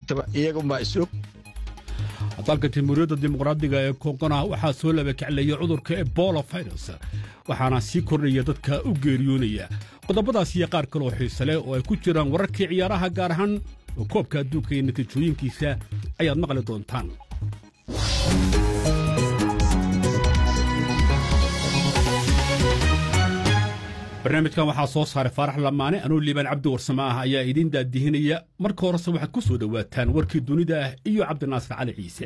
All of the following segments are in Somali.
joogtaba iyagunbaa isog dalka jamhuuriyadda dimuqraadiga ee kongona waxaa soo labakaclaya cudurka ebola virus waxaana sii kordhaya dadka u geeriyoonaya qodobadaas iyo qaar kaloo xiise leh oo ay ku jiraan wararkii ciyaaraha gaar ahaan oo koobka adduunka iyo natiijooyinkiisa ayaad maqli doontaan barnaamijkan waxaa soo saaray faarax lamaane anuu liibaan cabdi warsame ah ayaa idiin daadihinaya marka horese waxaad ku soo dhowaataan warkii dunida ah iyo cabdinaasir cali ciise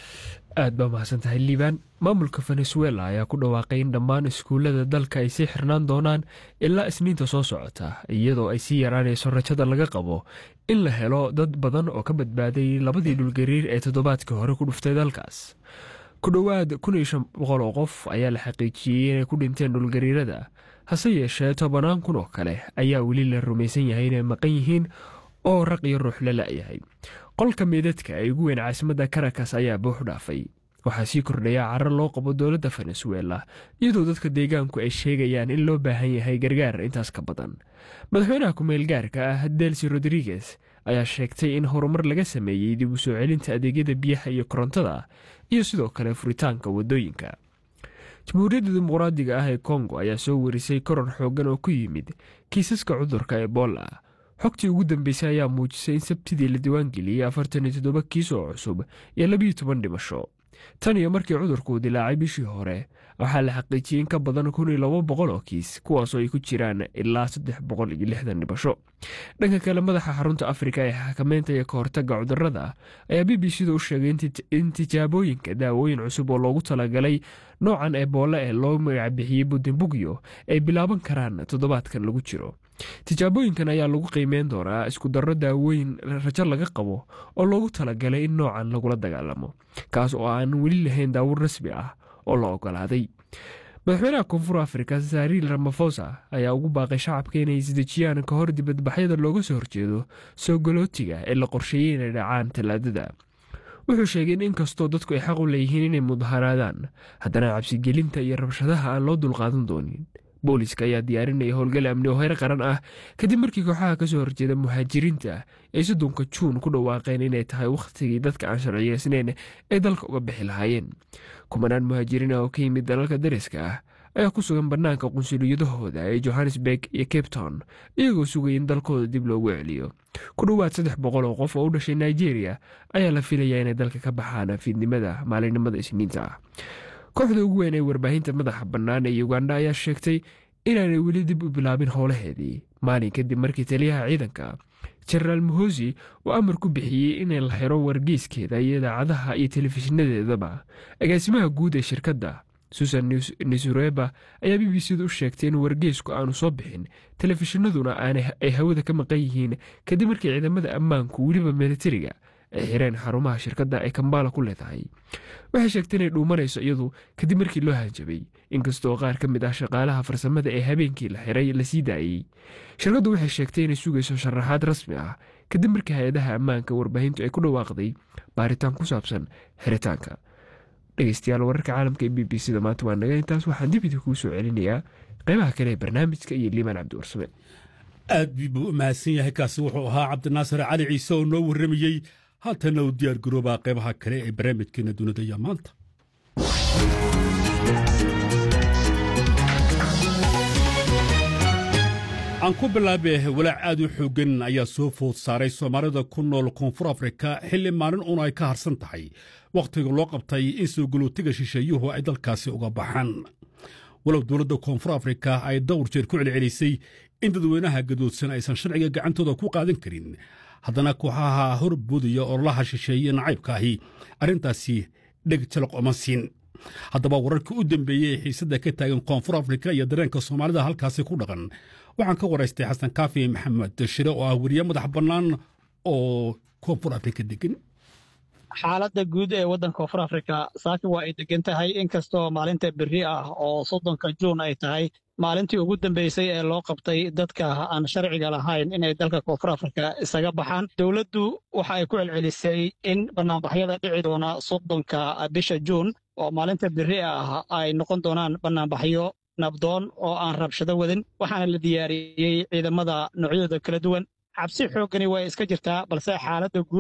aad baa mahadsan tahay liibaan maamulka venezuela ayaa ku dhawaaqay in dhammaan iskuullada dalka ay sii xirnaan doonaan ilaa isniinta soo socota iyadoo ay sii yaraanayso rajada laga qabo in la helo dad badan oo ka badbaaday labadii dhulgariir ee toddobaadkii hore ku dhuftay dalkaas ku dhowaad kun iyo shan boqol oo qof ayaa la xaqiijiyey inay ku dhinteen dhulgariirada hase yeeshee tobanaan kun oo kale ayaa weli la rumaysan yahay inay maqan yihiin oo raq iyo ruux la la'yahay qolka meedadka ee ugu weyn caasimadda karakas ayaa buux dhaafay waxaa sii kordhaya carar loo qabo dowladda venezuela iyadoo dadka deegaanku ay sheegayaan in loo baahan yahay gargaar intaas ka badan madaxweynaha ku-meel gaarka ah delsi rodriguez ayaa sheegtay in horumar laga sameeyey dib u soo celinta adeegyada biyaha iyo korontada iyo sidoo kale furitaanka waddooyinka jamhuuriyadda dimuqraadiga ah ee kongo ayaa soo warisay koror xooggan oo ku yimid kiisaska cudurka ebola xogtii ugu dambeysay ayaa muujisay in sabtidii la diiwaangeliyey afartan iyo toddoba kiis oo cusub iyo labiyo toban dhimasho tan iyo markii cudurkuu dilaacay bishii hore waxaa la xaqiijiyey in ka badan kun iyo laba boqol oo kiis kuwaasoo ay ku jiraan ilaa saddex boqol iyo lixdan dhimasho dhanka kale madaxa xarunta afrika ee xakameynta iyo ka hortagga cudurada ayaa b b c da u sheegay in tijaabooyinka daawooyin cusub oo loogu talagalay noocan ebola ee loo magacbixiyey budimbugyo ay bilaaban karaan toddobaadkan lagu jiro tijaabooyinkan ayaa lagu qiimeyn doonaa isku darro daawooyin rajo laga qabo oo loogu talagalay in noocan lagula dagaalamo kaas oo aan weli lahayn daawur rasmi ah oo la ogolaaday madaxweynaha koonfur afrika sariil ramafosa ayaa ugu baaqay shacabka inay isdejiyaan ka hor dibadbaxyada looga soo horjeedo soo galootiga ee la qorsheeyey inay dhacaan tallaadada wuxuu sheegay in inkastoo dadku ay xaq u leeyihiin inay mudaharaadaan haddana cabsigelinta iyo rabshadaha aan loo dulqaadan doonin booliska ayaa diyaarinaya howlgal amni oo heer qaran ah kadib markii kooxaha kasoo horjeeda muhaajiriinta ay soddonka juun ku dhawaaqeen inay tahay wakhtigii dadka aan sharciyeysnayn ay dalka uga bixi lahaayeen kumanaan muhaajiriin ah oo ka yimid dalalka dariska ah ayaa ku sugan bannaanka qunsuliyadahooda ee johannesburg iyo cape town iyagoo sugaya in dalkooda dib loogu celiyo ku dhowaad saddex boqol oo qof oo u dhashay nigeria ayaa la filayaa inay dalka ka baxaan fiidnimada maalinimada isniinta ah kooxda ugu weyn ee warbaahinta madaxa bannaan ee uganda ayaa sheegtay inaanay weli dib u bilaabin howlaheedii maalin kadib markii taliyaha ciidanka jenaraal muhosi uu amar ku bixiyey inay la xiro wargeyskeeda iyo idaacadaha iyo telefishinadeedaba agaasimaha guud ee shirkadda susan nisureba ayaa b b c da u sheegtay in wargeysku aanu soo bixin telefishinaduna ay hawada ka maqan yihiin kadib markii ciidamada ammaanku weliba militariga ay xireen xarumaha shirkadda ay kambala ku leedahay waxay sheegtay inay dhuumanayso iyadu kadib markii loo hanjabay inkastoo qaar ka mid ah shaqaalaha farsamada ee habeenkii la xiray la sii daayey shirkaddu waxay sheegtay inay sugayso sharaxaad rasmi ah kadib markii hay-adaha ammaanka warbaahintu ay ku dhawaaqday baaritaan ku saabsan xiritaanka dhegeystayaal wararka caalamka ee b b c da maanta waa naga intaas waxaan dib idin kuu soo celinayaa qeybaha kale ee barnaamijka iyo liimaan cabdiwarsame aad buu u mahadsan yahay kaasi wuxuu ahaa cabdinaasir cali ciise oo noo warramayey haatana u diyaar garoobaa qaybaha kale ee barnaamijkeena dunida iyo maanta aan ku bilaabe walaac aad u xooggan ayaa soo food saaray soomaalida ku nool koonfur afrika xilli maalin un ay ka harsan tahay wakhtiga loo qabtay in soo galootiga shisheeyuhu ay dalkaasi uga baxaan walow dowladda koonfur afrika ay dhowr jeer ku celcelisay in dadweynaha gadoodsan aysan sharciga gacantooda ku qaadan karin haddana kooxaha horboodaya ololaha shisheeye nacaybkaahi arrintaasi dheg jalaq oma siin haddaba wararkii u dambeeyey ee xiisadda ka taagan koonfur afrika iyo dareenka soomaalida halkaasi ku dhaqan waxaan ka waraystay xasan kaafi maxamed shire oo ah weriye madax bannaan oo koonfur afrika degan xaaladda guud ee waddanka koonfur afrika saaki waa ay degan tahay inkastoo maalinta berri ah oo soddonka juun ay tahay maalintii ugu dambeysay ee loo qabtay dadka aan sharciga lahayn inay dalka koonfur afrika isaga baxaan dowladdu waxa ay ku celcelisay in bannaanbaxyada dhici doona soddonka bisha juun oo maalinta berri ah ay noqon doonaan bannaanbaxyo nabdoon oo aan rabshado wadin waxaana la diyaariyey ciidamada noocyadooda kala duwan cabsi xooggani way iska jirtaa balse xaaladda guud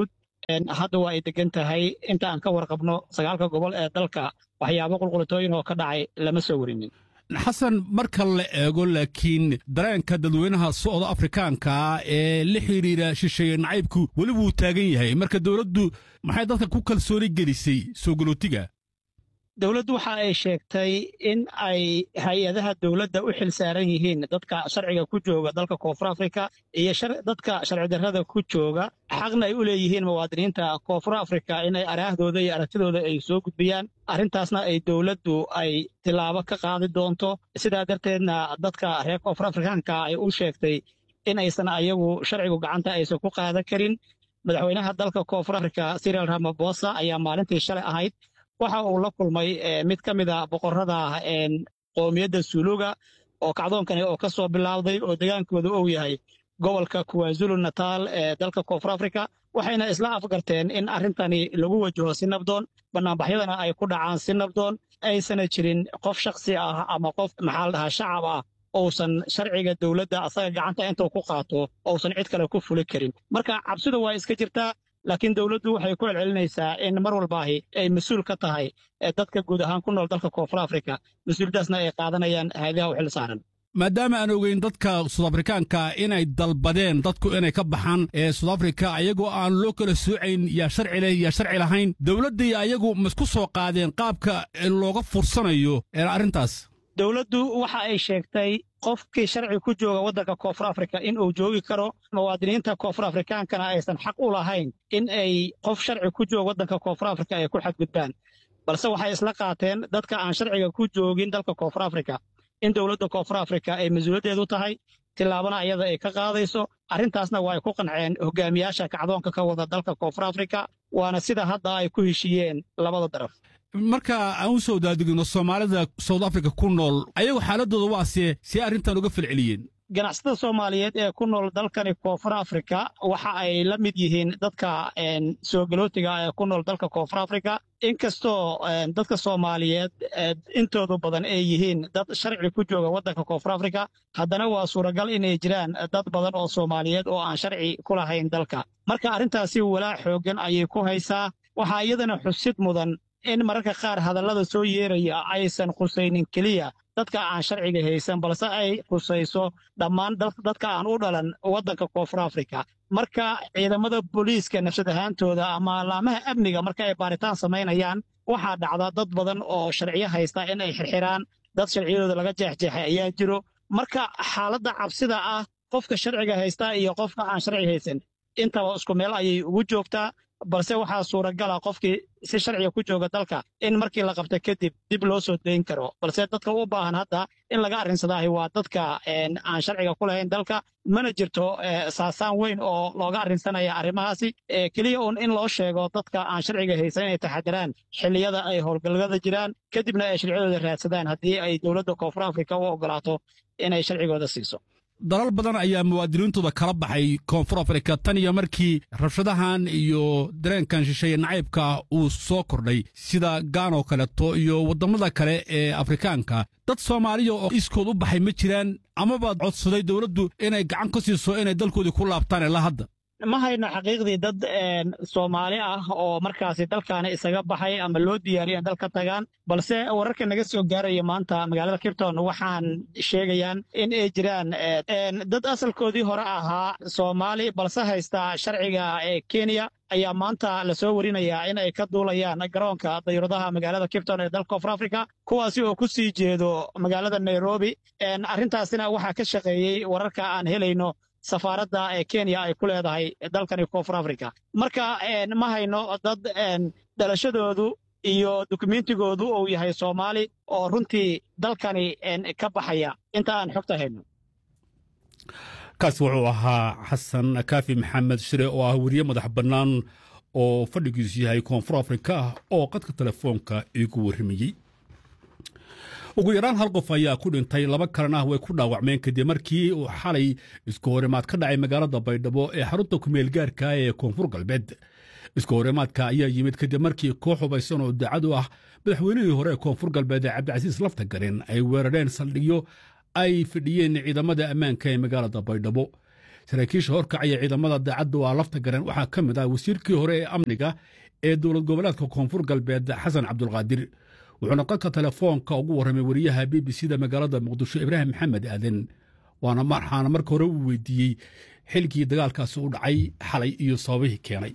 hadda waa ay degan tahay inta aan ka warqabno sagaalka gobol ee dalka waxyaabo qulqulitooyin oo ka dhacay lama soo werinin xasan marka la eego laakiin dareenka dadweynaha socda afrikaanka ee la xidhiira shisheeye nacaybku weli wuu taagan yahay marka dowladdu maxay dadka ku kalsooni gelisay soo galootiga dowladdu waxa ay sheegtay in ay hay-adaha dowladda u xil saaran yihiin dadka sharciga ku jooga dalka koonfur afrika iyo dadka sharci darrada ku jooga xaqna ay u leeyihiin muwaadiniinta koonfur afrika inay araahdooda iyo aragtidooda ay soo gudbiyaan arrintaasna ay dowladdu ay tilaabo ka qaadi doonto sidaa darteedna dadka reer koonfur afrikaanka ay u sheegtay in aysan ayagu sharcigu gacanta aysan ku qaadan karin madaxweynaha dalka koonfur afrika sirial ramabosa ayaa maalintii shalay ahayd waxa uu la kulmay mid ka mid a boqorrada qoomiyadda suuluga oo kacdoonkani oo ka soo bilaawday oo degaankooda uu yahay gobolka kuwazulu nataal ee dalka koonfur afrika waxayna isla afgarteen in arrintani lagu wajaho si nabdoon bannaanbaxyadana ay ku dhacaan si nabdoon aysana jirin qof shakhsi ah ama qof maxaa la dhahaa shacab ah uusan sharciga dowladda asaga gacanta intuu ku qaato uusan cid kale ku fuli karin marka cabsidu waa iska jirtaa laakiin dowladdu waxay ku celcelinaysaa in mar walbaahi ay mas-uul ka tahay dadka guud ahaan ku nool dalka koonfur afrika mas-uuliyadaasna ay qaadanayaan hayadaha u xil saaran maadaama aan ogeyn dadka sudafrikaanka inay dalbadeen dadku inay ka baxaan ee sudafrika ayagoo aan loo kala soocayn yaa sharci leh yaa sharci lahayn dowladdii ayagu maisku soo qaadeen qaabka looga fursanayo arrintaas dowladdu waxa ay sheegtay qofkii sharci ku jooga waddanka koonfur afrika in uu joogi karo muwaadiniinta koonfur afrikaankana aysan xaq u lahayn in ay qof sharci ku jooga waddanka koonfur afrika ay ku xadgudbaan balse waxay isla qaateen dadka aan sharciga ku joogin dalka koonfur afrika in dowladda koonfur afrika ay mas-uuliyaddeedu tahay tillaabana iyada ay ka qaadayso arrintaasna waa ay ku qanceen hogaamiyaasha kacdoonka ka wada dalka koonfur afrika waana sida hadda ay ku heshiiyeen labada daraf marka aan u soo daadigno soomaalida soud africa ku nool ayagu xaaladooda waa see see arrintan uga falceliyeen ganacsatada soomaaliyeed ee ku nool dalkani koonfur afrika waxa ay la mid yihiin dadka soo galootiga ee ku nool dalka koonfur afrika inkastoo dadka soomaaliyeed intoodu badan ay yihiin dad sharci ku jooga waddanka koonfur afrika haddana waa suuragal inay jiraan dad badan oo soomaaliyeed oo aan sharci ku lahayn dalka marka arrintaasi walaac xooggan ayay ku haysaa waxaa iyadana xusid mudan in mararka qaar hadallada soo yeeraya aysan khusaynin keliya dadka aan sharciga haysan balse ay khusayso dhammaan dadka aan u dhalan waddanka koonfur afrika marka ciidamada booliiska nafsad ahaantooda ama laamaha amniga marka ay baaritaan samaynayaan waxaa dhacda dad badan oo sharciyo haysta in ay xirxiraan dad sharciyadooda laga jeexjeexay ayaa jiro marka xaaladda cabsida ah qofka sharciga haysta iyo qofka aan sharci haysan intaba isku meel ayay ugu joogtaa balse waxaa suuragala qofkii si sharciga ku jooga dalka in markii la qabta kadib dib loo soo dayn karo balse dadka u baahan hadda in laga arrinsadaahi waa dadka aan sharciga ku lahayn dalka mana jirto saasaan weyn oo looga arrinsanaya arrimahaasi keliya uun in loo sheego dadka aan sharciga haysan inay taxadiraan xilliyada ay howlgallada jiraan kadibna ay sharciyadooda raadsadaan haddii ay dowladda koonfur afrika u oggolaato inay sharcigooda siiso dalal badan ayaa muwaadiniintooda kala baxay koonfur afrika tan iyo markii rabshadahan iyo dareenkan shisheeye nacaybka uu soo kordhay sida gaanoo kaleeto iyo waddamada kale ee afrikaanka dad soomaaliya oo iskood u baxay ma jiraan amabaad codsaday dowladdu inay gacan ka siiso inay dalkoodii ku laabtaan ilaa hadda ma hayno xaqiiqdii dad soomaali ah oo markaasi dalkaani isaga baxay ama loo diyaariyo in dal ka tagaan balse wararka naga soo gaaraya maanta magaalada kirton waxaan sheegayaan in ay jiraan dad asalkoodii hore ahaa soomaali balse haysta sharciga ee kenya ayaa maanta lasoo warinayaa in ay ka duulayaan garoonka dayuuradaha magaalada kipton ee dalka koonfur africa kuwaasi oo ku sii jeedo magaalada nairobi arrintaasina waxaa ka shaqeeyey wararka aan helayno safaaradda ee kenya ay ku leedahay dalkani koonfur africa marka ma hayno dad dhalashadoodu iyo dukumentigoodu uu yahay soomaali oo runtii dalkani ka baxaya inta aan xogta hayno kaas wuxuu ahaa xasan kaafi maxamed shire oo ah weriye madax bannaan oo fadhigiisu yahay koonfur afrika oo qadka telefoonka iigu warramayey ugu yaraan hal qof ayaa ku dhintay laba kalena way ku dhaawacmeen kadib markii uu xalay isku horimaad ka dhacay magaalada baydhabo ee xarunta kumeelgaarka ee koonfur galbeed isku horimaadka ayaa yimid kadib markii koox hubaysan oo daacad u ah madaxweynihii hore ee koonfur galbeed ee cabdicasiis laftagarin ay weerareen saldhigyo ay fidhiyeen ciidamada ammaanka ee magaalada baydhabo saraakiisha horkacaya ciidamada daacadda waa lafta gareen waxaa ka mid ah wasiirkii hore ee amniga ee dowlad goboleedka koonfur galbeed xasan cabdulqaadir wuxuuna qadka telefoonka ugu warramay wariyaha b b c da magaalada muqdisho ibraahim maxamed aaden waana waxaana marka hore uu weydiiyey xilkii dagaalkaasi u dhacay xalay iyo sababihii keenay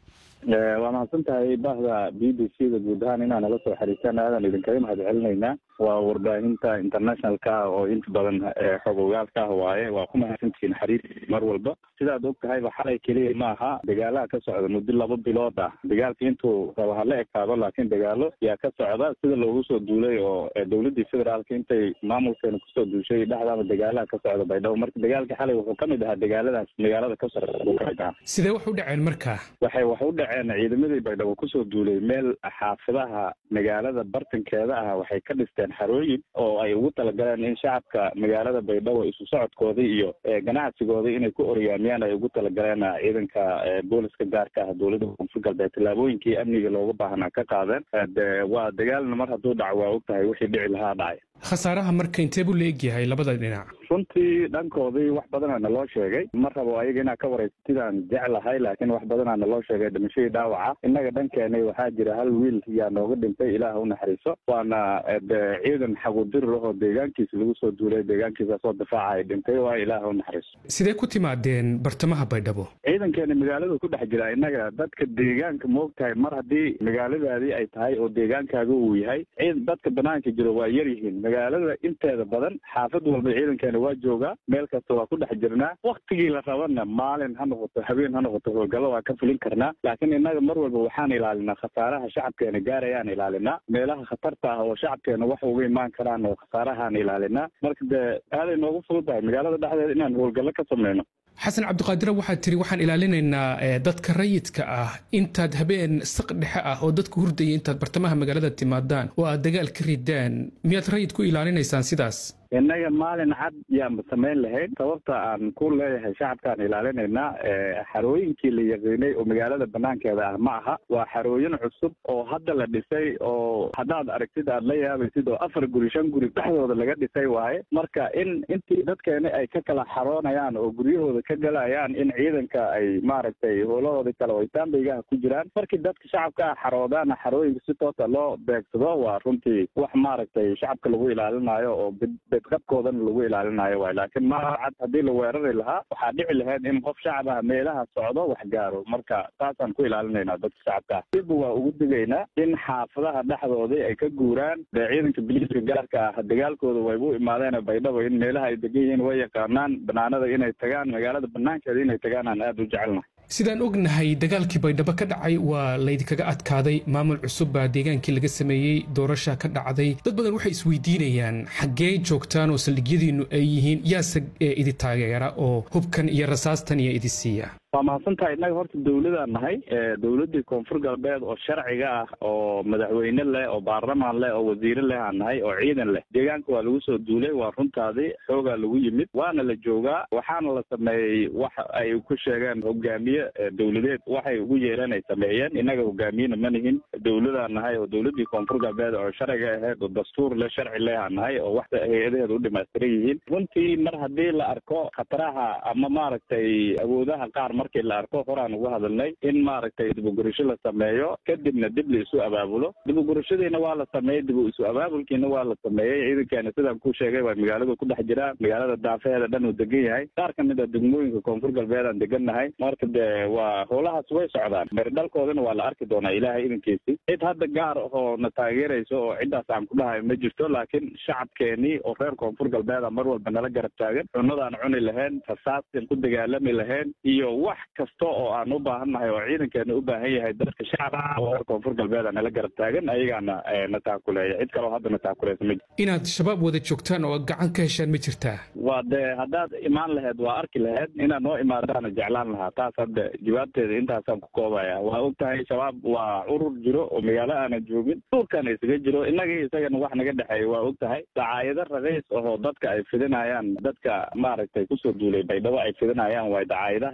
waa mahadsan tahay bahda b b c da guud ahaan inaa nala soo xariistaan aadan idinkaga mahad celinaynaa waa warbaahinta internationalka ah oo inta badan xog ogaalka ah waaye waa ku mahadsantihiin xariir mar walba sidaad og tahayba xalay keliya ma aha dagaalaha ka socda muddo laba bilood ah dagaalka intuu raba hala ekaado laakiin dagaalo yaa ka socda sida loogu soo duulay oo dowladdii federaalka intay maamulkeena kusoo duushay dhexdaaba dagaalaha ka socda baydhabo marka dagaalka xalay wuxuu ka mid ahaa dagaaladaas magaalada ka socda buu ka mid ahaa sidee wax u dhaceen marka waxay wax u dhaceen ciidamadii baydhabo kusoo duulay meel xaafadaha magaalada bartankeeda ah waxay ka dhisteen xarooyin oo ay ugu talagaleen in shacabka magaalada baydhabo isu socodkoodii iyo ganacsigoodii inay ku oryaamiyaan ay ugu talagaleen ciidanka booliska gaarka ah dowladda koonfur galbeed tallaabooyinkii amniga looga baahnaa ka qaadeen de waa dagaalna mar hadduu dhaco waa og tahay wixii dhici lahaa dhacay khasaaraha marka intee buu la egyahay labada dhinac runtii dhankoodii wax badana naloo sheegay ma rabo ayaga inaa ka waraysa sidaan jeclahay laakiin wax badanaa naloo sheegay dhimashadii dhaawaca innaga dhankeena waxaa jira hal wiil yaa nooga dhintay ilaah u naxariiso waana de ciidan xagudirir ahoo deegaankiisa lagu soo duulay deegaankiisaasoo difaaca ay dhintay waa ilaah u naxariiso sidee ku timaadeen bartamaha baydhabo ciidankeena magaalada ku dhex jira innaga dadka deegaanka moog tahay mar haddii magaaladaadii ay tahay oo deegaankaaga uu yahay dadka banaanka jiro waa yar yihiin magaalada inteeda badan xaafad walba ciidankeena waa joogaa meel kasta waa ku dhex jirnaa waktigii la rabana maalin ha noqoto habeen ha noqoto howlgallo waa ka fulin karnaa laakiin innaga mar walba waxaan ilaalinaa khasaaraha shacabkeena gaarayaan ilaalinaa meelaha khatarta ah oo shacabkeena wax uga imaan karaan oo khasaarahaan ilaalinaa marka dee aaday noogu fudud tahay magaalada dhexdeeda inaan howlgallo ka sameyno xasan cabdiqaadire waxaad tiri waxaan ilaalinaynaa dadka rayidka ah intaad habeen saq dhexe ah oo dadka hurdaya intaad bartamaha magaalada timaadaan oo aad dagaal ka ridaan miyaad rayid ku ilaalinaysaan sidaas innaga maalin cad yaanba samayn lahayn sababta aan ku leeyahay shacabkaan ilaalinaynaa xarooyinkii la yaqiinay oo magaalada banaankeeda ah ma aha waa xarooyin cusub oo hadda la dhisay oo haddaad aragtid aad la yaabaysid oo afar guri shan guri dhexdooda laga dhisay waaye marka in intii dadkeena ay ka kala xaroonayaan oo guryahooda ka galayaan in ciidanka ay maaragtay howlahooda kale oo taambeygaha ku jiraan markii dadka shacabka ah xaroodaana xarooyinka si toosa loo beegsado waa runtii wax maaragtay shacabka lagu ilaalinayo oo qabkoodana lagu ilaalinayo waay laakiin ma cad haddii la weerari lahaa waxaa dhici lahayd in qof shacab ah meelaha socdo wax gaaro marka taasaan ku ilaalinaynaa dadka shacabka ah dibba waa ugu digaynaa in xaafadaha dhexdoodii ay ka guuraan dee ciidanka biliiska gaarka ah dagaalkooda waybu imaadeen baydhabo in meelaha ay degan yihiin way yaqaanaan banaanada inay tagaan magaalada banaankeeda inay tagaan aan aada u jecelnahay sidaan ognahay dagaalkii baydhabo ka dhacay waa laydinkaga adkaaday maamul cusub baa deegaankii laga sameeyey doorasha ka dhacday dad badan waxay isweydiinayaan xaggee joogtaan oo saldhigyadiinnu ay yihiin yaase idi taageera oo hubkan iyo rasaastan iyo idi siiya waa mahadsantahay innaga horta dowladaan nahay dowladdii koonfur galbeed oo sharciga ah oo madaxweyne leh oo baarlamaan leh oo wasiire leh aan nahay oo ciidan leh deegaanka waa lagu soo duulay waa runtaadii xoogaa lagu yimid waana la joogaa waxaana la sameeyey wax ay ku sheegeen hogaamiye dowladeed waxay ugu yeereen ay sameeyeen innaga hogaamiyena ma nihin dowladaan nahay oo dowladdii koonfur galbeed oo sharciga ahayd oo dastuur leh sharci leh aan nahay oo wax hay-adaheeda u dhimaystiran yihiin runtii mar haddii la arko khataraha ama maaragtay awoodaha qaar markii la arko horaan uga hadalnay in maaragtay dibugurasho la sameeyo kadibna dib la isu abaabulo dibugurashadiina waa la sameeyey dib isu abaabulkiina waa la sameeyey ciidankeena sidaan ku sheegay waa magaaladu ku dhex jiraa magaalada daafaheeda dhan uu degan yahay qaar ka mid a degmooyinka koonfur galbeed aan degan nahay marka dee waa howlahaas way socdaan meerdhalkoodana waa la arki doonaa ilaahay idankiisi cid hadda gaar oo na taageerayso oo ciddaas aan ku dhahayo ma jirto laakiin shacabkeenii oo reer koonfur galbeeda mar walba nala garab taagan cunadaan cuni lahayn rasaastan ku dagaalami lahayn iyo wax kasta oo aan u baahannahay oo ciidankeena u baahan yahay dadka shacabka reer koonfur galbeeda nala garab taagan ayagaana na taakuleeya cid kaleo hadda na taakuleysa ma jirto inaad shabaab wada joogtaan oo gacan ka heshaan ma jirtaa waa dee haddaad imaan laheyd waa arki laheyd inaad noo imaadaana jeclaan lahaa taas hadda jawaabteeda intaasaan ku koobaya waa og tahay shabaab waa urur jiro oo magaalo aanan joogin duurkana isaga jiro innagii isagana wax naga dhexeeya waa og tahay dacaayado raqiis ahoo dadka ay fidinayaan dadka maaragtay kusoo duulay baydhabo ay fidinayaan waay dacaayadahaas horeyna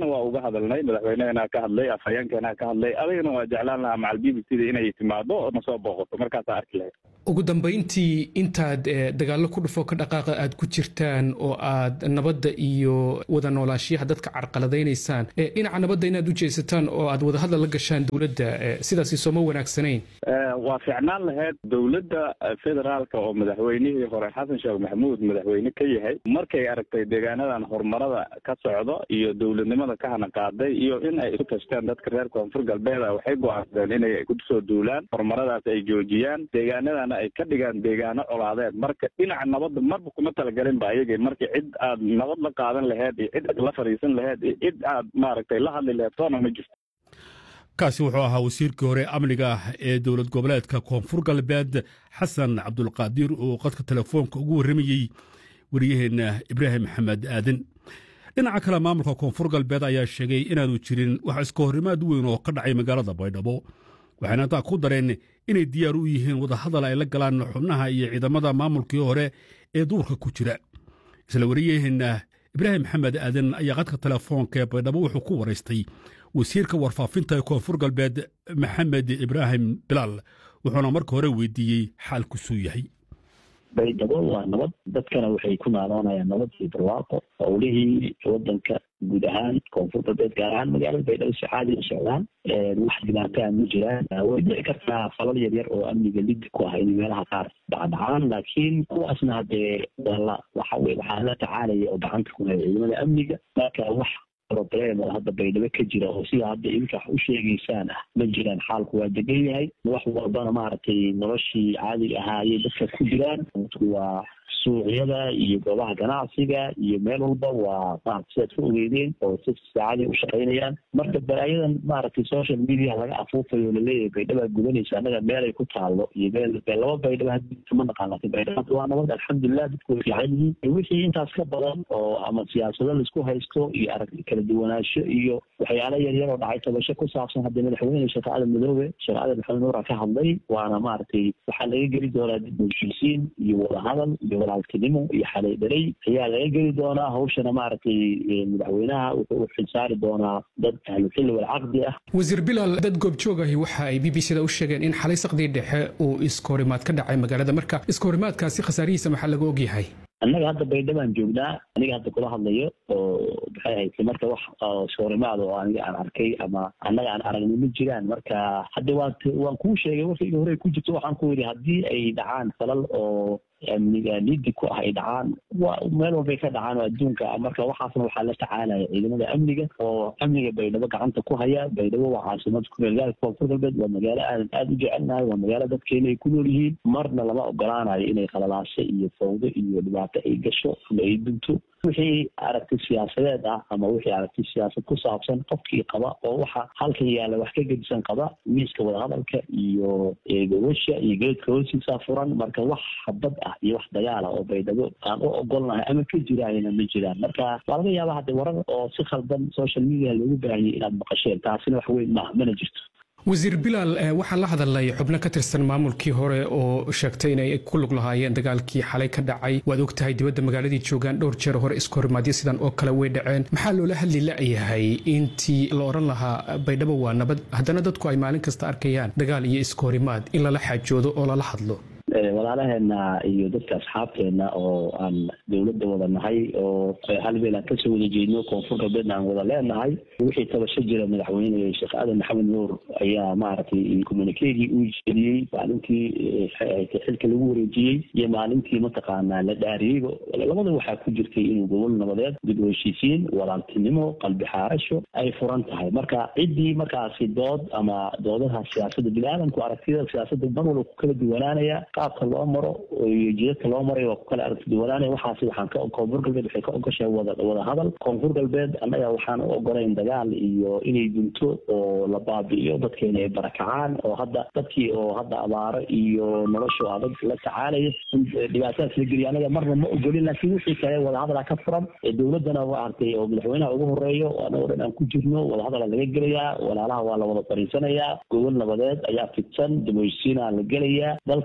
horena waa uga hadalnay madaxweynehena ka hadlay afhayeenkeena ka hadlay adigana waa jeclaan lahaa macal b b c da inay timaado oo nasoo booqato markaasaa arki lahayd ugu dambayntii intaad dagaallo ku dhufo ka dhaqaaqa aad ku jirtaan oo aad nabadda iyo wada noolaashiyaha dadka carqaladaynaysaan dhinaca nabadda inaad u jeesataan oo aad wadahadal la gashaan dowladda sidaasi sooma wanaagsanayn waa fiicnaan lahayd dowladda federaalka oo madaxweynihii hore xasan sheekh maxamuud madaxweyne ka yahay markay aragtay deegaanadan horumarada ka socdo iyo dowladnimada ka hana qaaday iyo in ay isu tashteen dadka reer koonfur galbeeda waxay go-aansadeen inay kusoo duulaan horumaradaas ay joojiyaan deegaanadana ay ka dhigaan deegaano colaadeed marka dhinaca nabadda marba kuma talagelin ba ayagii marka cid aad nabad la qaadan laheyd iyo cid aad la fadhiisan laheyd iyo cid aad maaragtay la hadli laheyd toona ma jirto kaasi wuxuu ahaa wasiirkii hore amniga ee dowlad goboleedka koonfur galbeed xasan cabdulqaadir oo qadka telefoonka ugu warramayey wariyaheenna ibraahim maxamed aadan dhinaca kale maamulka koonfur galbeed ayaa sheegay inaanu jirin wax iska horrimaad weyn oo ka dhacay magaalada baydhabo waxayna intaa ku dareen inay diyaar u yihiin wadahadal ay la galaan xubnaha iyo ciidamada maamulkii hore ee duurka ku jira isla wariyaheenna ibraahim maxamed aadan ayaa qadka telefoonka ee baydhabo wuxuu ku waraystay wasiirka warfaafinta ee koonfur galbeed maxamed ibraahim bilaal wuxuuna marka hore weydiiyey xaalkusuu yahay baydhabo waa nabad dadkana waxay ku naaloonayaan nabad iyo barwaaqo howlihii wadanka guud ahaan koonfur galbeed gaar ahaan magaalada baydhabo si caadi u socdaan wax dhibaataa ma jiraan way dhici kartaa falal yar yar oo amniga liddi ku ah inay meelaha qaar dhacdhacaan laakiin kuwaasna hadee wala waxa weye waxaa la tacaalaya oo gacanta ku haya ciidamada amniga marka wax problem oo hadda baydhabo ka jira oo sida hadda idinka wax u sheegaysaan ah ma jiraan xaalku waa degan yahay wax walbana maaragtay noloshii caadiga ahaayey dadka ku jiraan waa suuqyada iyo goobaha ganacsiga iyo meel walba waa maarata sidaad ku ogeydeen oo si saacadii u shaqaynayaan marka balaayadan maaragtay social media laga afuufayo laleeyahay baydhabaa gudanaysa annaga meelay ku taallo iyo meel laba baydhaba hadda ma naqaan laakiin baydhaba waa nabad alxamdulilah dadku way fiican yihiin wixii intaas ka badan oo ama siyaasado laisku haysto iyo aragti kala duwanaansho iyo waxyaala yar yar oo dhacay tabasho ku saabsan haddii madaxweyne sheekh aadan madoobe sheekh aadan maxamed nuura ka hadlay waana maaragtay waxaa laga geli doonaa dib u heshiisiin iyo wadahadal iyo walaaltinimo iyo xalay dhalay ayaa laga geli doonaa hawshana maaragtay madaxweynaha wuxuu u xilsaari doonaa dad ahluxilli walcaqdi ah wasiir bilaal dad goobjoogahi waxa ay b b c da u sheegeen in xalay saqdii dhexe uu iskahorimaad ka dhacay magaalada marka iskahorimaadkaasi khasaarihiisa maxaa laga ogyahay annaga hadda baydhabaan joognaa aniga hadda kula hadlayo oo maxay ahayd marka wax soorimaad oo aniga aan arkay ama annaga aan aragnay ma jiraan marka hadda waan waan kuu sheegay warkayga hore ku jirto waxaan ku yidhi haddii ay dhacaan falal oo amniga liddi ku ah ay dhacaan waa meel walbay ka dhacaan oo adduunka marka waxaasna waxaa la tacaalaya ciidamada amniga oo amniga baydhabo gacanta ku haya baydhabo waa caasimad ku meel gaalka koonfur galbeed waa magaalo aadan aada u jecelnahay waa magaalo dadkeena ay ku nool yihiin marna lama ogolaanayo inay khalalaasho iyo fawdo iyo dhibaato ay gasho ama ay dunto wixii aragti siyaasadeed ah ama wixii aragti siyaasad ku saabsan qofkii qaba oo waxa halkan yaalla wax ka gedisan qaba miiska wadahadalka iyo gawasha iyo geedka hoostiisa furan marka wax habad ah iyo wax dagaala oo baydhabo aan u ogolnahay ama ka jiraayna ma jiraan marka waa laga yaaba hadde warar oo si khaldan social media loogu baahiyay inaad maqasheen taasina wax weyn maaha mana jirto wasiir bilaal waxaa la hadalay xubno ka tirsan maamulkii hore oo sheegtay inay ku lug lahaayeen dagaalkii xalay ka dhacay waad og tahay dibadda magaaladii joogaan dhowr jeer hore iskahorimaadyo sidan oo kale way dhaceen maxaa loola hadli la'yahay intii la odhan lahaa baydhabo waa nabad haddana dadku ay maalin kasta arkayaan dagaal iyo iskahorimaad in lala xaajoodo oo lala hadlo walaalaheena iyo dadka asxaabteena oo aan dowladda wada nahay oo hal meel aan kasoo wada jeedno koonfur galbeedna aan wada leenahay wixii tabasho jira madaxweyne sheekh aadan maxamed nuur ayaa maaragtay communikegii uu jeediyey maalintii xilka lagu wareejiyey iyo maalintii mataqaanaa la dhaariyeyba labada waxaa ku jirtay inuu gobol nabadeed dib u heshiisiin walaaltinimo qalbi xaarasho ay furan tahay marka ciddii markaasi dood ama doodaha siyaasada bini-aadamku aragtida siyaasada mar walba ku kala duwanaanaya qaabka loo maro iyo jidadka loo maray waa ku kala aragti duwanaanaya waxaasi waxaan ka koonfur galbeed waxay ka ogoshahay wada wada hadal koonfur galbeed annaga waxaan u ogolayn dagaal iyo inay dunto oo la baabi'iyo dadkeena ay barakacaan oo hadda dadkii oo hadda abaaro iyo noloshu adag la tacaalaya in dhibaatadaas la geliya annaga marna ma ogolin laakiin wixii kale wadahadala ka furan dowladdana maaragtay oo madaxweynaha ugu horeeyo annagoo dhan aan ku jirno wadahadala laga gelayaa walaalaha waa la wada fariisanayaa gobol nabadeed ayaa fidsan dib u heshiisiina la gelayaa dalka waa wada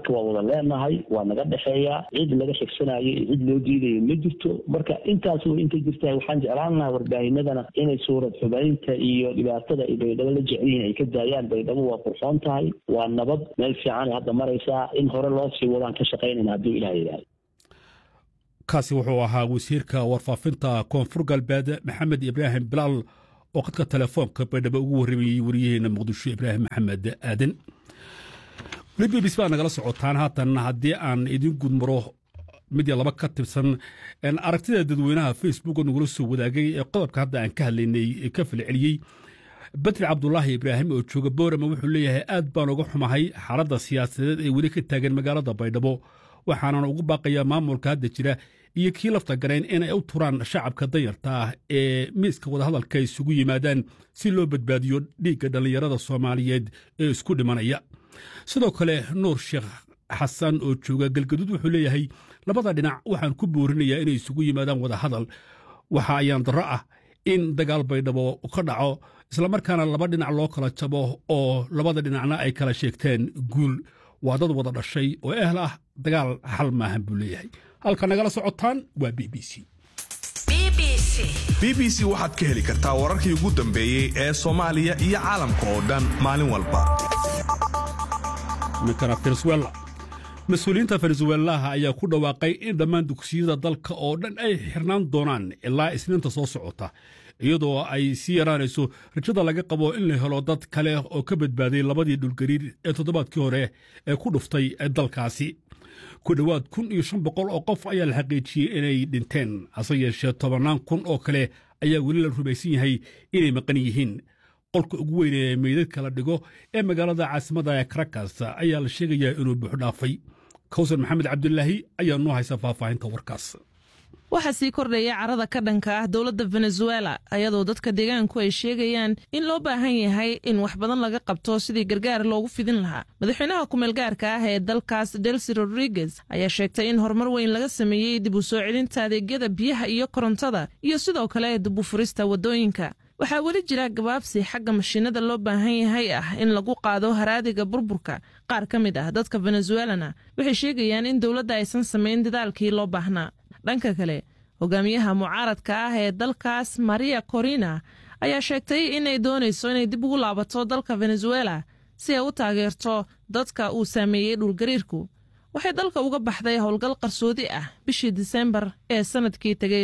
leenahay waa naga dhexeeyaa cid laga xigsanayo iyo cid loo diidayo ma jirto marka intaas way inta jirtaa waxaan jeclaan lahaa warbaahinadana inay suurad xubaynta iyo dhibaatada ay baydhabo la jecel yihiin ay ka daayaan baydhabo waa qurxoon tahay waa nabad meel fiicanay hadda maraysaa in hore loo sii wadaan ka shaqaynayna hadduu ilaah yidhaahdo kaasi wuxuu ahaa wasiirka warfaafinta koonfur galbeed maxamed ibraahim bilaal oo khadka telefoonka baydhabo ugu warramayey wariyaheena muqdisho ibraahim maxamed aadan weli b b c baa nagala socotaan haatan haddii aan idin gudmaro mid iyo laba ka tirsan aragtida dadweynaha facebook oo nagula soo wadaagay ee qodobka hadda aan ka hadlaynay ka falceliyey badri cabdulaahi ibraahim oo jooga boorama wuxuu leeyahay aad baan uga xumahay xaaladda siyaasadeed ee weli ka taagan magaalada baydhabo waxaanan ugu baaqayaa maamulka hadda jira iyo kii lafta garayn inay u turaan shacabka danyarta ah ee miiska wadahadalka isugu yimaadaan si loo badbaadiyo dhiigga dhallinyarada soomaaliyeed ee isku dhimanaya sidoo kale nuur sheekh xasan oo jooga galgaduud wuxuu leeyahay labada dhinac waxaan ku boorinayaa inay isugu yimaadaan wadahadal waxa ayaan darro ah in dagaal baydhabo ka dhaco islamarkaana laba dhinac loo kala jabo oo labada dhinacna ay kala sheegteen guul waa dad wada dhashay oo ehl ah dagaal xal maahan buu leeyahay halka nagala socotaan waa b b c b b c waxaad ka heli kartaa wararkii ugu dambeeyey ee soomaaliya iyo caalamka oo dhan maalin walba minkana venezuela mas-uuliyiinta venezuelaha ayaa ku dhawaaqay in dhammaan dugsiyada dalka oo dhan ay xirnaan doonaan ilaa isniinta soo socota iyadoo ay sii yaraanayso rajada laga qabo in la helo dad kale oo ka badbaaday labadii dhulgariir ee toddobaadkii hore ee ku dhuftay dalkaasi ku dhowaad kun iyo shan boqol oo qof ayaa la xaqiijiyey inay dhinteen hase yeeshee tobannaan kun oo kale ayaa weli la rumaysan yahay inay maqan yihiin qolka ugu weyn ee meydadka la dhigo ee magaalada caasimadda ee karakas ayaa la sheegayaa inuu buuxdhaafay kawsar maxamed cabdulaahi ayaa noo haysa faahfaahinta warkaas waxaa sii kordhaya carada ka dhanka ah dowladda venezuela ayadoo dadka deegaanku ay sheegayaan in loo baahan yahay in wax badan laga qabto sidii gargaar loogu fidin lahaa madaxweynaha kumeelgaarka ah ee dalkaas delsi rodriguez ayaa sheegtay in horumar weyn laga sameeyey dib u soo celinta adeegyada biyaha iyo korontada iyo sidoo kale dib u furista waddooyinka waxaa weli jira gabaabsi xagga mashiinada loo baahan yahay ah in lagu qaado haraadiga burburka qaar ka mid ah dadka venezuelana waxay sheegayaan in dowladda aysan samayn dadaalkii loo baahnaa dhanka kale hogaamiyaha mucaaradka ah ee dalkaas maria corina ayaa sheegtay inay doonayso inay dib ugu laabato dalka venezuela si ay u taageerto dadka uu saameeyey dhulgariirku waxay dalka uga baxday howlgal qarsoodi ah bishii disembar ee sanadkii tegay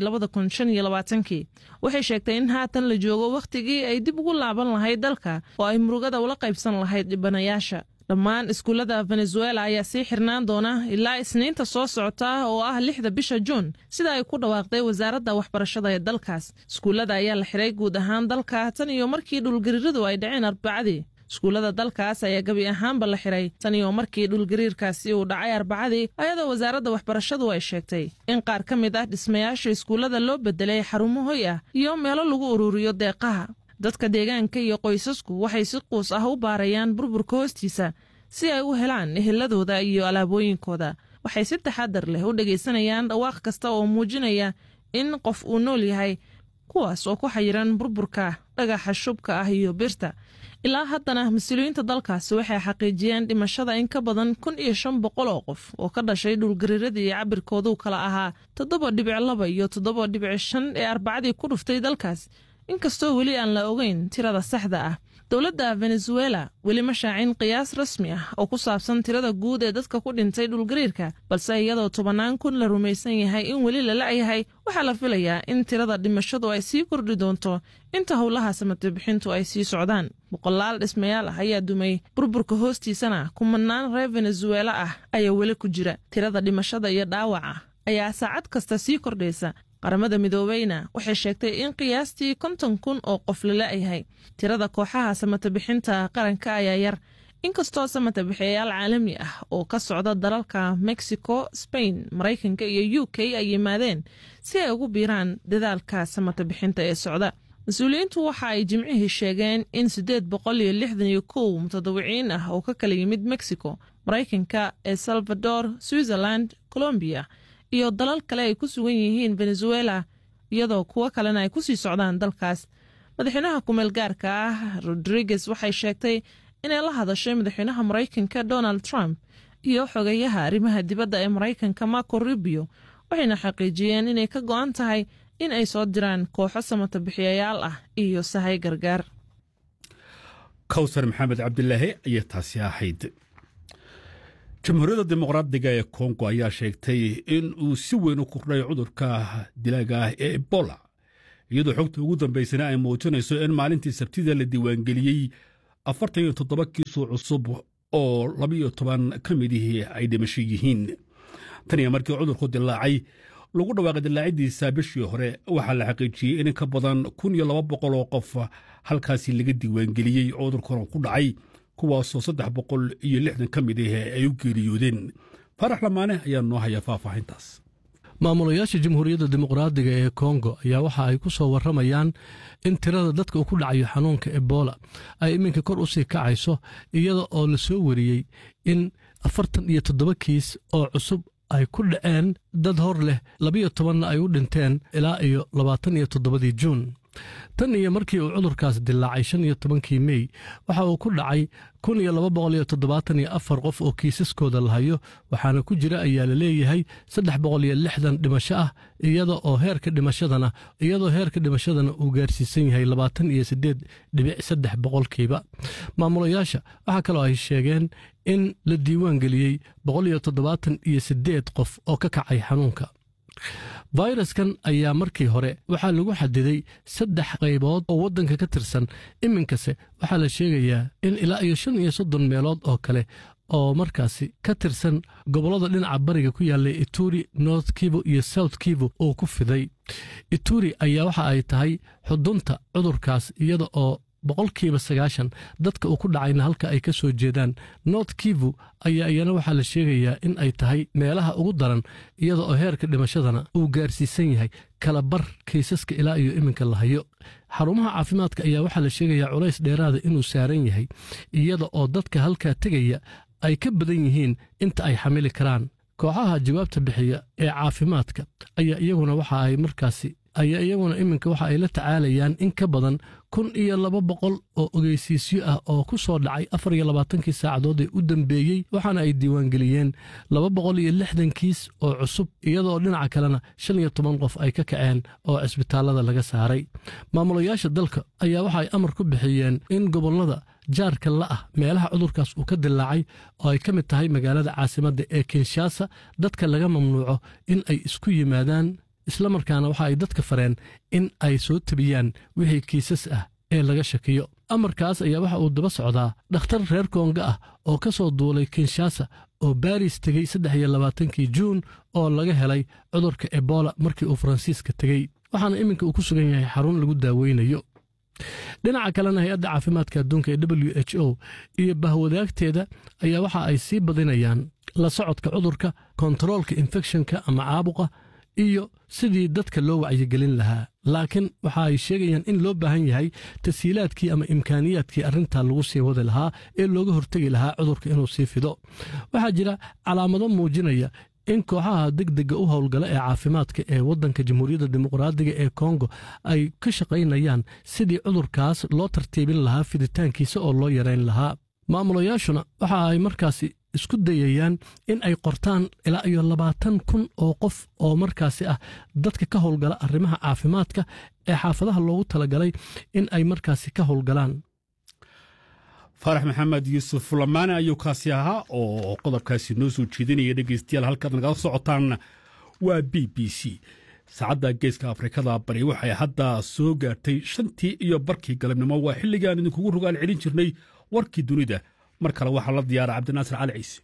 kii waxay sheegtay in haatan la joogo wakhtigii ay dib ugu laaban lahayd dalka oo ay murugada ula qaybsan lahayd dhibanayaasha dhammaan iskuullada venezuela ayaa sii xirnaan doona ilaa isniinta soo socota oo ah lixda bisha juun sida ay ku dhawaaqday wasaaradda waxbarashada ee dalkaas iskuullada ayaa la xiray guud ahaan dalka tan iyo markii dhulgariiradu ay dhaceen arbacadii iskuullada dalkaas ayaa gebi ahaanba la xiray tan iyo markii dhulgariirkaasi uu dhacay arbacadii ayadoo wasaaradda waxbarashadu ay sheegtay in qaar ka mid ah dhismayaasha iskuullada loo bedelay xarumo hoy ah iyo meelo lagu ururiyo deeqaha dadka deegaanka iyo qoysasku waxay si quus ah u baarayaan burburka hoostiisa si ay u helaan eheladooda iyo alaabooyinkooda waxay si taxadar leh u dhegaysanayaan dhawaaq kasta oo muujinaya in qof uu nool yahay kuwaas oo ku xayiran burburka dhagaxa shubka ah iyo birta ilaa haddana mas-uuliyiinta dalkaasi waxay xaqiijiyeen dhimashada in ka badan kun iyo shan boqol oo qof oo ka dhashay dhulgariiradii cabirkoodu kala ahaa toddoba dhibic laba iyo toddoba dhibic shan ee arbacadii ku dhuftay dalkaas inkastoo weli aan la ogeyn tirada saxda ah dowladda venezuela weli ma shaacin qiyaas rasmi ah oo ku saabsan tirada guud ee dadka ku dhintay dhulgariirka balse iyadoo tobannaan kun la rumaysan yahay in weli la la'yahay waxaa la filayaa in tirada dhimashadu ay sii kordhi doonto inta howlaha samatobixintu ay sii socdaan boqolaal dhismayaal ah ayaa dumay burburka hoostiisana kumanaan reer venezuela ah ayaa weli ku jira tirada dhimashada iyo dhaawaca ayaa saacad kasta sii kordhaysa qaramada midoobeyna waxay sheegtay in qiyaastii konton kun oo qof la la'yahay tirada kooxaha samatabixinta qaranka ayaa yar inkastoo samatabixiyayaal caalami ah oo ka socda dalalka mexico spain maraykanka iyo u k ay yimaadeen si ay ugu biiraan dadaalka samatabixinta ee socda mas-uuliyiintu waxa ay jimcihii sheegeen in siddeed boqol iyo lixdan iyo kow mutadawiciin ah oo ka kala yimid mexico maraykanka el salvador switzerland colombiya iyo dalal kale ay ku sugan yihiin venezuela iyadoo kuwo kalena ay kusii socdaan dalkaas madaxweynaha kumeel gaarka ah rodriguez waxay sheegtay inay la hadashay madaxweynaha maraykanka donald trump iyo xogayaha arrimaha dibadda ee maraykanka marco rubio waxayna xaqiijiyeen inay ka go'an tahay in ay soo diraan kooxo samata bixiyayaal ah iyo sahay gargaar kawsar maxamed cabdilaahi ayaa taasi ahayd jamhuuriyadda dimuqraadiga ee kongo ayaa sheegtay in uu si weyn u kordhay cudurka dilaaga ah ee ebola iyadoo xogta ugu dambaysana ay muujinayso in maalintii sabtida la diiwaangeliyey afartan iyo toddoba kiisoo cusub oo labaiyo toban ka midihii ay dhimasho yihiin tan iyo markii cudurku dilaacay lagu dhawaaqay dilaacidiisa bishii hore waxaa la xaqiijiyey in ka badan kun iyo laba boqol oo qof halkaasi laga diiwaangeliyey cudurkuna ku dhacay kuwaasoo saddex boqol iyo lixdan ka mid ah ay u geeriyoodeen faarax lamaane ayaa noo haya faahfaahintaas maamulayaasha jamhuuriyadda dimuqraadiga ee kongo ayaa waxa ay ku soo warramayaan in tirada dadka uu ku dhacayo xanuunka ebola ay iminka kor u sii kacayso iyada oo la soo wariyey in afartan iyo toddoba kiis oo cusub ay ku dhaceen dad hor leh labiyo tobanna ay u dhinteen ilaa iyo labaatan iyo toddobadii juun tan iyo markii uu cudurkaas dilaacay shan iyo tobankii mey waxa uu ku dhacay kun iyo laba boqol iyo toddobaatan iyo afar qof oo kiisaskooda la hayo waxaana ku jira ayaa la leeyahay saddex boqol iyo lixdan dhimasho ah iyada oo heerka dhimashadana iyadoo heerka dhimashadana uu gaarsiisan yahay labaatan iyo siddeed dhibic saddex boqolkiiba maamulayaasha waxaa kaloo ay sheegeen in la diiwaan geliyey boqol iyo toddobaatan iyo siddeed qof oo ka kacay xanuunka fayraskan ayaa markii hore waxaa lagu xadiday saddex qaybood oo waddanka ka tirsan iminkase waxaa la sheegayaa in ilaa iyo shan iyo soddon meelood oo kale oo markaasi ka tirsan gobollada dhinaca bariga ku yaallay ituri north kivo iyo south kivo uu ku fiday ituri ayaa waxa ay tahay xudunta cudurkaas iyada oo boqolkiiba sagaashan dadka uu ku dhacayna halka ay ka soo jeedaan north kivu ayaa iyana waxaa la sheegayaa in ay tahay meelaha ugu daran iyada oo heerka dhimashadana uu gaarsiisan yahay kala bar kaysaska ilaa iyo iminka la hayo xarumaha caafimaadka ayaa waxaa la sheegayaa culays dheeraada inuu saaran yahay iyada oo dadka halkaa tegaya ay ka badan yihiin inta ay xamili karaan kooxaha jawaabta bixiya ee caafimaadka ayaa iyaguna waxa ay markaasi ayaa iyaguna iminka waxa ay la tacaalayaan in ka badan kun iyo laba boqol oo ogeysiisyo ah oo ku soo dhacay afar iyo labaatankii saacadood ee u dambeeyey waxaana ay diiwaangeliyeen laba boqol iyo lixdan kiis oo cusub iyadoo dhinaca kalena shan iyo toban qof ay ka kaceen oo cisbitaallada laga saaray maamulayaasha dalka ayaa waxa ay amar ku bixiyeen in gobollada jaarka la ah meelaha cudurkaas uu ka dilaacay oo ay ka mid tahay magaalada caasimadda ee kinshasa dadka laga mamnuuco in ay isku yimaadaan isla markaana waxa ay dadka fareen in ay soo tebiyaan wixii kiisas ah ee laga shakiyo amarkaas ayaa waxa uu daba socdaa dhakhtar reer koonga ah oo ka soo duulay kinshasa oo baris tegey saddex iyo labaatankii juun oo laga helay cudurka ebola markii uu faransiiska tegey waxaana iminka uu ku sugan yahay xarun lagu daaweynayo dhinaca kalena hay-adda caafimaadka adduunka ee w h o iyo bahwadaagteeda ayaa waxa ay sii badinayaan la socodka cudurka kontaroolka infekshanka ama caabuqa iyo sidii dadka loo wacyigelin lahaa laakiin waxa ay sheegayaan in loo baahan yahay tashiilaadkii ama imkaaniyaadkii arrintaa lagu sii wadi lahaa ee looga hortegi lahaa cudurka inuu sii fido waxaa jira calaamado muujinaya in kooxaha degdega u howlgala ee caafimaadka ee waddanka jamhuuriyadda dimuqraadiga ee kongo ay ka shaqaynayaan sidii cudurkaas loo tartiibin lahaa fiditaankiisa oo loo yarayn lahaa maamulayaashuna waxa ay markaasi isku dayayaan in ay qortaan ilaa iyo labaatan kun oo qof oo markaasi ah dadka ka howlgala arrimaha caafimaadka ee xaafadaha loogu talagalay in ay markaasi ka howlgalaan faarax maxamed yuusuf lamaane ayuu kaasi ahaa oo qodobkaasi noo soo jeedinaya dhegeystayaal halkaad nagala socotaan waa b b c saacadda geeska afrikada bari waxay hadda soo gaartay shantii iyo barkii galabnimo waa xilligaan idinkugu rogaal celin jirnay warkii dunida mar kale waxaa la diyaara cabdinaasir cali ciise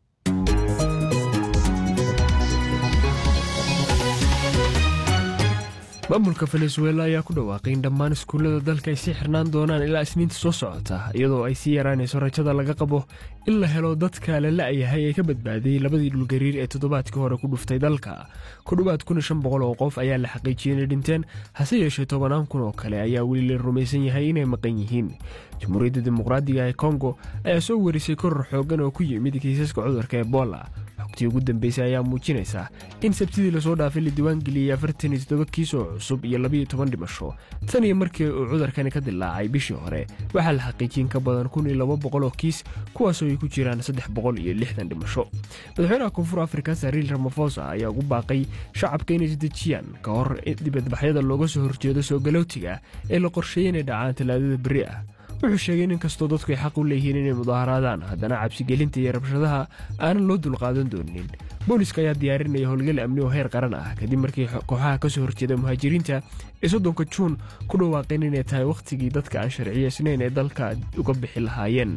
maamulka venezuela ayaa ku dhawaaqay in dhammaan iskuullada dalka ay sii xirnaan doonaan ilaa isniinta soo socota iyadoo ay sii yaraanayso rajada laga qabo in la helo dadka la la'yahay ee ka badbaadiyey labadii dhulgariir ee toddobaadkii hore ku dhuftay dalka ku dhowaad kun iyo shan boqol oo qof ayaa la xaqiijiyey inay dhinteen hase yeeshee tobanaan kun oo kale ayaa weli la rumaysan yahay inay maqan yihiin jamhuuriyadda dimuqraadiga ee kongo ayaa soo warisay koror xooggan oo ku yimid kiisaska cudurka ebola xogtii ugu dambeysay ayaa muujinaysa in sabtidii lasoo dhaafay la diiwaangeliyey afartan iyo toddoba kiis oo cusub iyo labiyo toban dhimasho tan iyo markii uu cudurkani ka dilaacay bishii hore waxaa la xaqiijin ka badan kun iyo laba boqol oo kiis kuwaasoo ay ku jiraan saddex boqol iyo lixdan dhimasho madaxweynaha koonfur afrika sariil ramafosa ayaa ugu baaqay shacabka inay isdejiyaan ka hor dibadbaxyada looga soo horjeedo soo galowtiga ee la qorsheeyey inay dhacaan talaadada berri ah wuxuu sheegay in inkastoo dadku ay xaq u leeyihiin inay mudaaharaadaan haddana cabsigelinta iyo rabshadaha aanan loo dulqaadan doonin booliska ayaa diyaarinaya howlgal amni oo heer qaran ah kadib markii kooxaha ka soo horjeeda muhaajiriinta ee soddonka juun ku dhawaaqeen inay tahay wakhtigii dadka aan sharciyeysnayn ee dalka uga bixi lahaayeen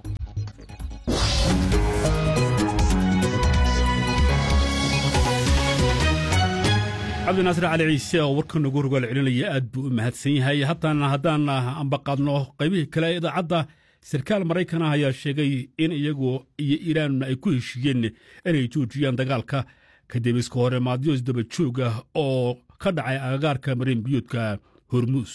cabdinaasir cali ciise oo warkan ugu rogaal celinaya aad buu u mahadsan yahay haddana haddaan ambaqaadno qaybihii kale idaacadda sarkaal maraykan ah ayaa sheegay in iyagu iyo iiraan ay ku heshiiyeen inay joojiyaan dagaalka kadib iska hore maadyo isdaba joog ah oo ka dhacay agagaarka marin biyuudka hormuus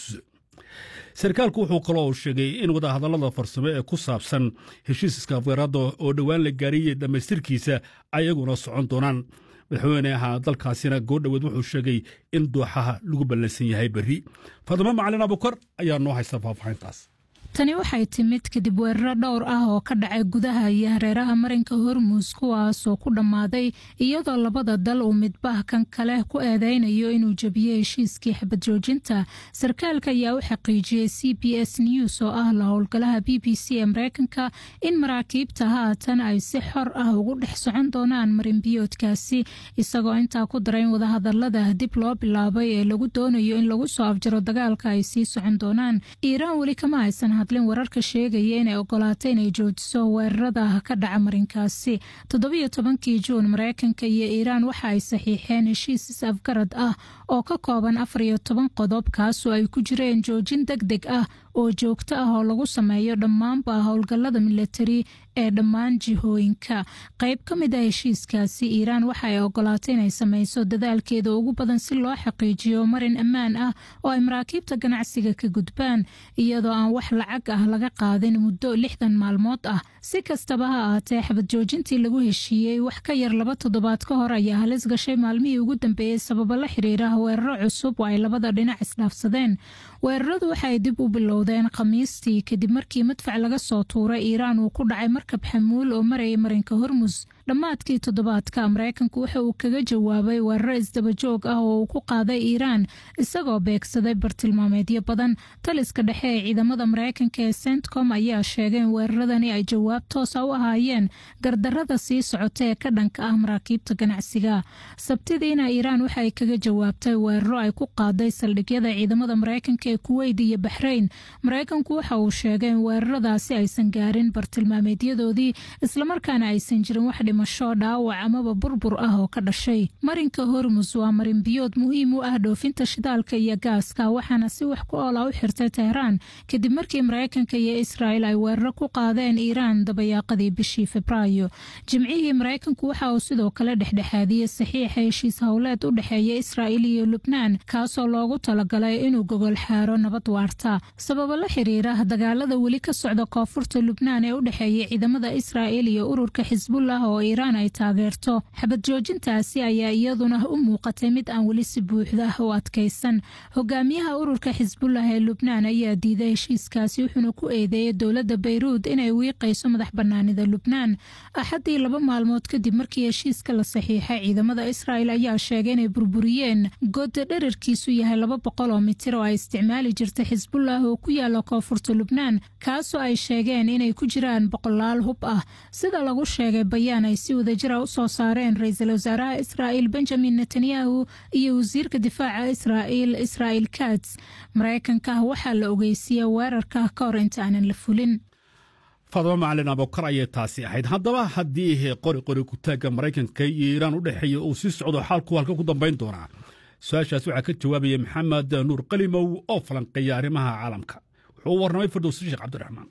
sarkaalku wuxuu kaloo sheegay in wadahadallada farsamo ee ku saabsan heshiiska afgarada oo dhowaan la gaariyey dhammaystirkiisa ayaguna socon doonaan madaxweyneha dalkaasina goordhoweed wuxuu sheegay in dooxaha lagu ballansan yahay berri faadimo macalin abukar ayaa noo haysta faahfaahintaas tani waxay timid kadib weeraro dhowr ah oo ka dhacay gudaha iyo hareeraha marinka hormuus kuwaasoo ku dhammaaday iyadoo labada dal uu midbah kan kale ku eedeynayo inuu jebiyey heshiiskii xabad joojinta sarkaalka ayaa u xaqiijiyey c b s news oo ah la howlgalaha b b c ee mareykanka in maraakiibta haatan ay si xor ah ugu dhex socon doonaan marinbiyoodkaasi isagoo intaa ku daray in wadahadalada dib loo bilaabay ee lagu doonayo in lagu soo afjaro dagaalka ay sii socon doonaan iiraan weli kama haysan hadlin wararka sheegaya inay ogolaatay inay joojiso weerarada ka dhaca marinkaasi toddobiyo tobankii juun mareykanka iyo iiraan waxa ay saxiixeen heshiis is-afgarad ah oo ka kooban afar iyo toban qodob kaasoo ay ku jireen joojin deg deg ah oo joogto ah oo lagu sameeyo dhammaanba howlgallada milatari ee dhammaan jihooyinka qayb ka mid ah heshiiskaasi iiraan waxa ay ogolaatay inay sameyso dadaalkeeda ugu badan si loo xaqiijiyo marin ammaan ah oo ay maraakiibta ganacsiga ka gudbaan iyadoo aan wax lacag ah laga qaadin muddo lixdan maalmood ah si kastaba ha ahaatee xabad joojintii lagu heshiiyey wax ka yar laba toddobaad ka hor ayaa halis gashay maalmihii ugu dambeeyey sababo la xiriira weeraro cusub oo ay labada dhinac isdhaafsadeen weeraradu waxaay dib u bilowdeen khamiistii kadib markii madfac laga soo tuuray iiraan uu ku dhacay markab xamuul oo marayay marinka hormus dhammaadkii toddobaadka mareykanku waxa uu kaga jawaabay weeraro isdabajoog ah oo uu ku qaaday iiraan isagoo beegsaday bartilmaameedyo badan taliska dhexe ee ciidamada mareykanka ee centcom ayaa sheegay in weeraradani ay jawaab toosa u ahaayeen gardarada sii socota ee ka dhanka ah maraakiibta ganacsiga sabtidiina iiraan waxa ay kaga jawaabtay weeraro ay ku qaaday saldhigyada ciidamada mareykanka ee kuweyt iyo baxrayn mareykanku waxa uu sheegay in weeraradaasi aysan gaarin bartilmaameedyadoodii islamarkaana aysan jirin wax dhimasho dhaawac amaba burbur ah oo ka dhashay marinka hormus waa marin biyood muhiim u ah dhoofinta shidaalka iyo gaaska waxaana si wax ku oola u xirtay teheraan kadib markii mareykanka iyo israa'el ay weeraro ku qaadeen iiraan dabayaaqadii bishii febraayo jimcihii mareykanku waxa uu sidoo kale dhexdhexaadiyey saxiixa heshiis howleed u dhexeeya israa'il iyo lubnaan kaasoo loogu talagalay inuu gogol xaaro nabad waarta sababo la xiriira dagaalada weli ka socda koonfurta lubnaan ee u dhexeeya ciidamada israa'il iyo ururka xisbullah oo iiraan ay taageerto xabad joojintaasi ayaa iyaduna u muuqatay mid aan weli si buuxda u adkaysan hogaamiyaha ururka xisbullah ee lubnaan ayaa diiday heshiiskaasi wuxuuna ku eedeeyey dowladda bayruud inay wiiqayso madax banaanida lubnaan axaddii laba maalmood kadib markii heshiiska la saxiixay ciidamada israa'il ayaa sheegay inay burburiyeen gooda dherarkiisu yahay laba boqol oo mitir oo ay isticmaali jirta xisbullah oo ku yaala koonfurta lubnaan kaasoo ay sheegeen inay ku jiraan boqolaal hub ah sida lagu sheegay bayaan ay si wadajira u soo saareen ra-iisul wasaaraha israa'il benjamin netanyahu iyo wasiirka difaaca israa'il israa'il kats mareykanka waxaa la ogeysiiyey weerarka ka hor inta aanan la fulin faadimo macalin abokar ayay taasi ahayd haddaba haddii qori qori kutaagga maraykanka iyo iiraan u dhexeeya uu sii socdo xaalku halka ku dambayn doonaa su-aashaas waxaa ka jawaabaya maxamed nuur qalimow oo falanqeeya arrimaha caalamka wuxuu u warramay firdowsi sheekh cabdiraxmaan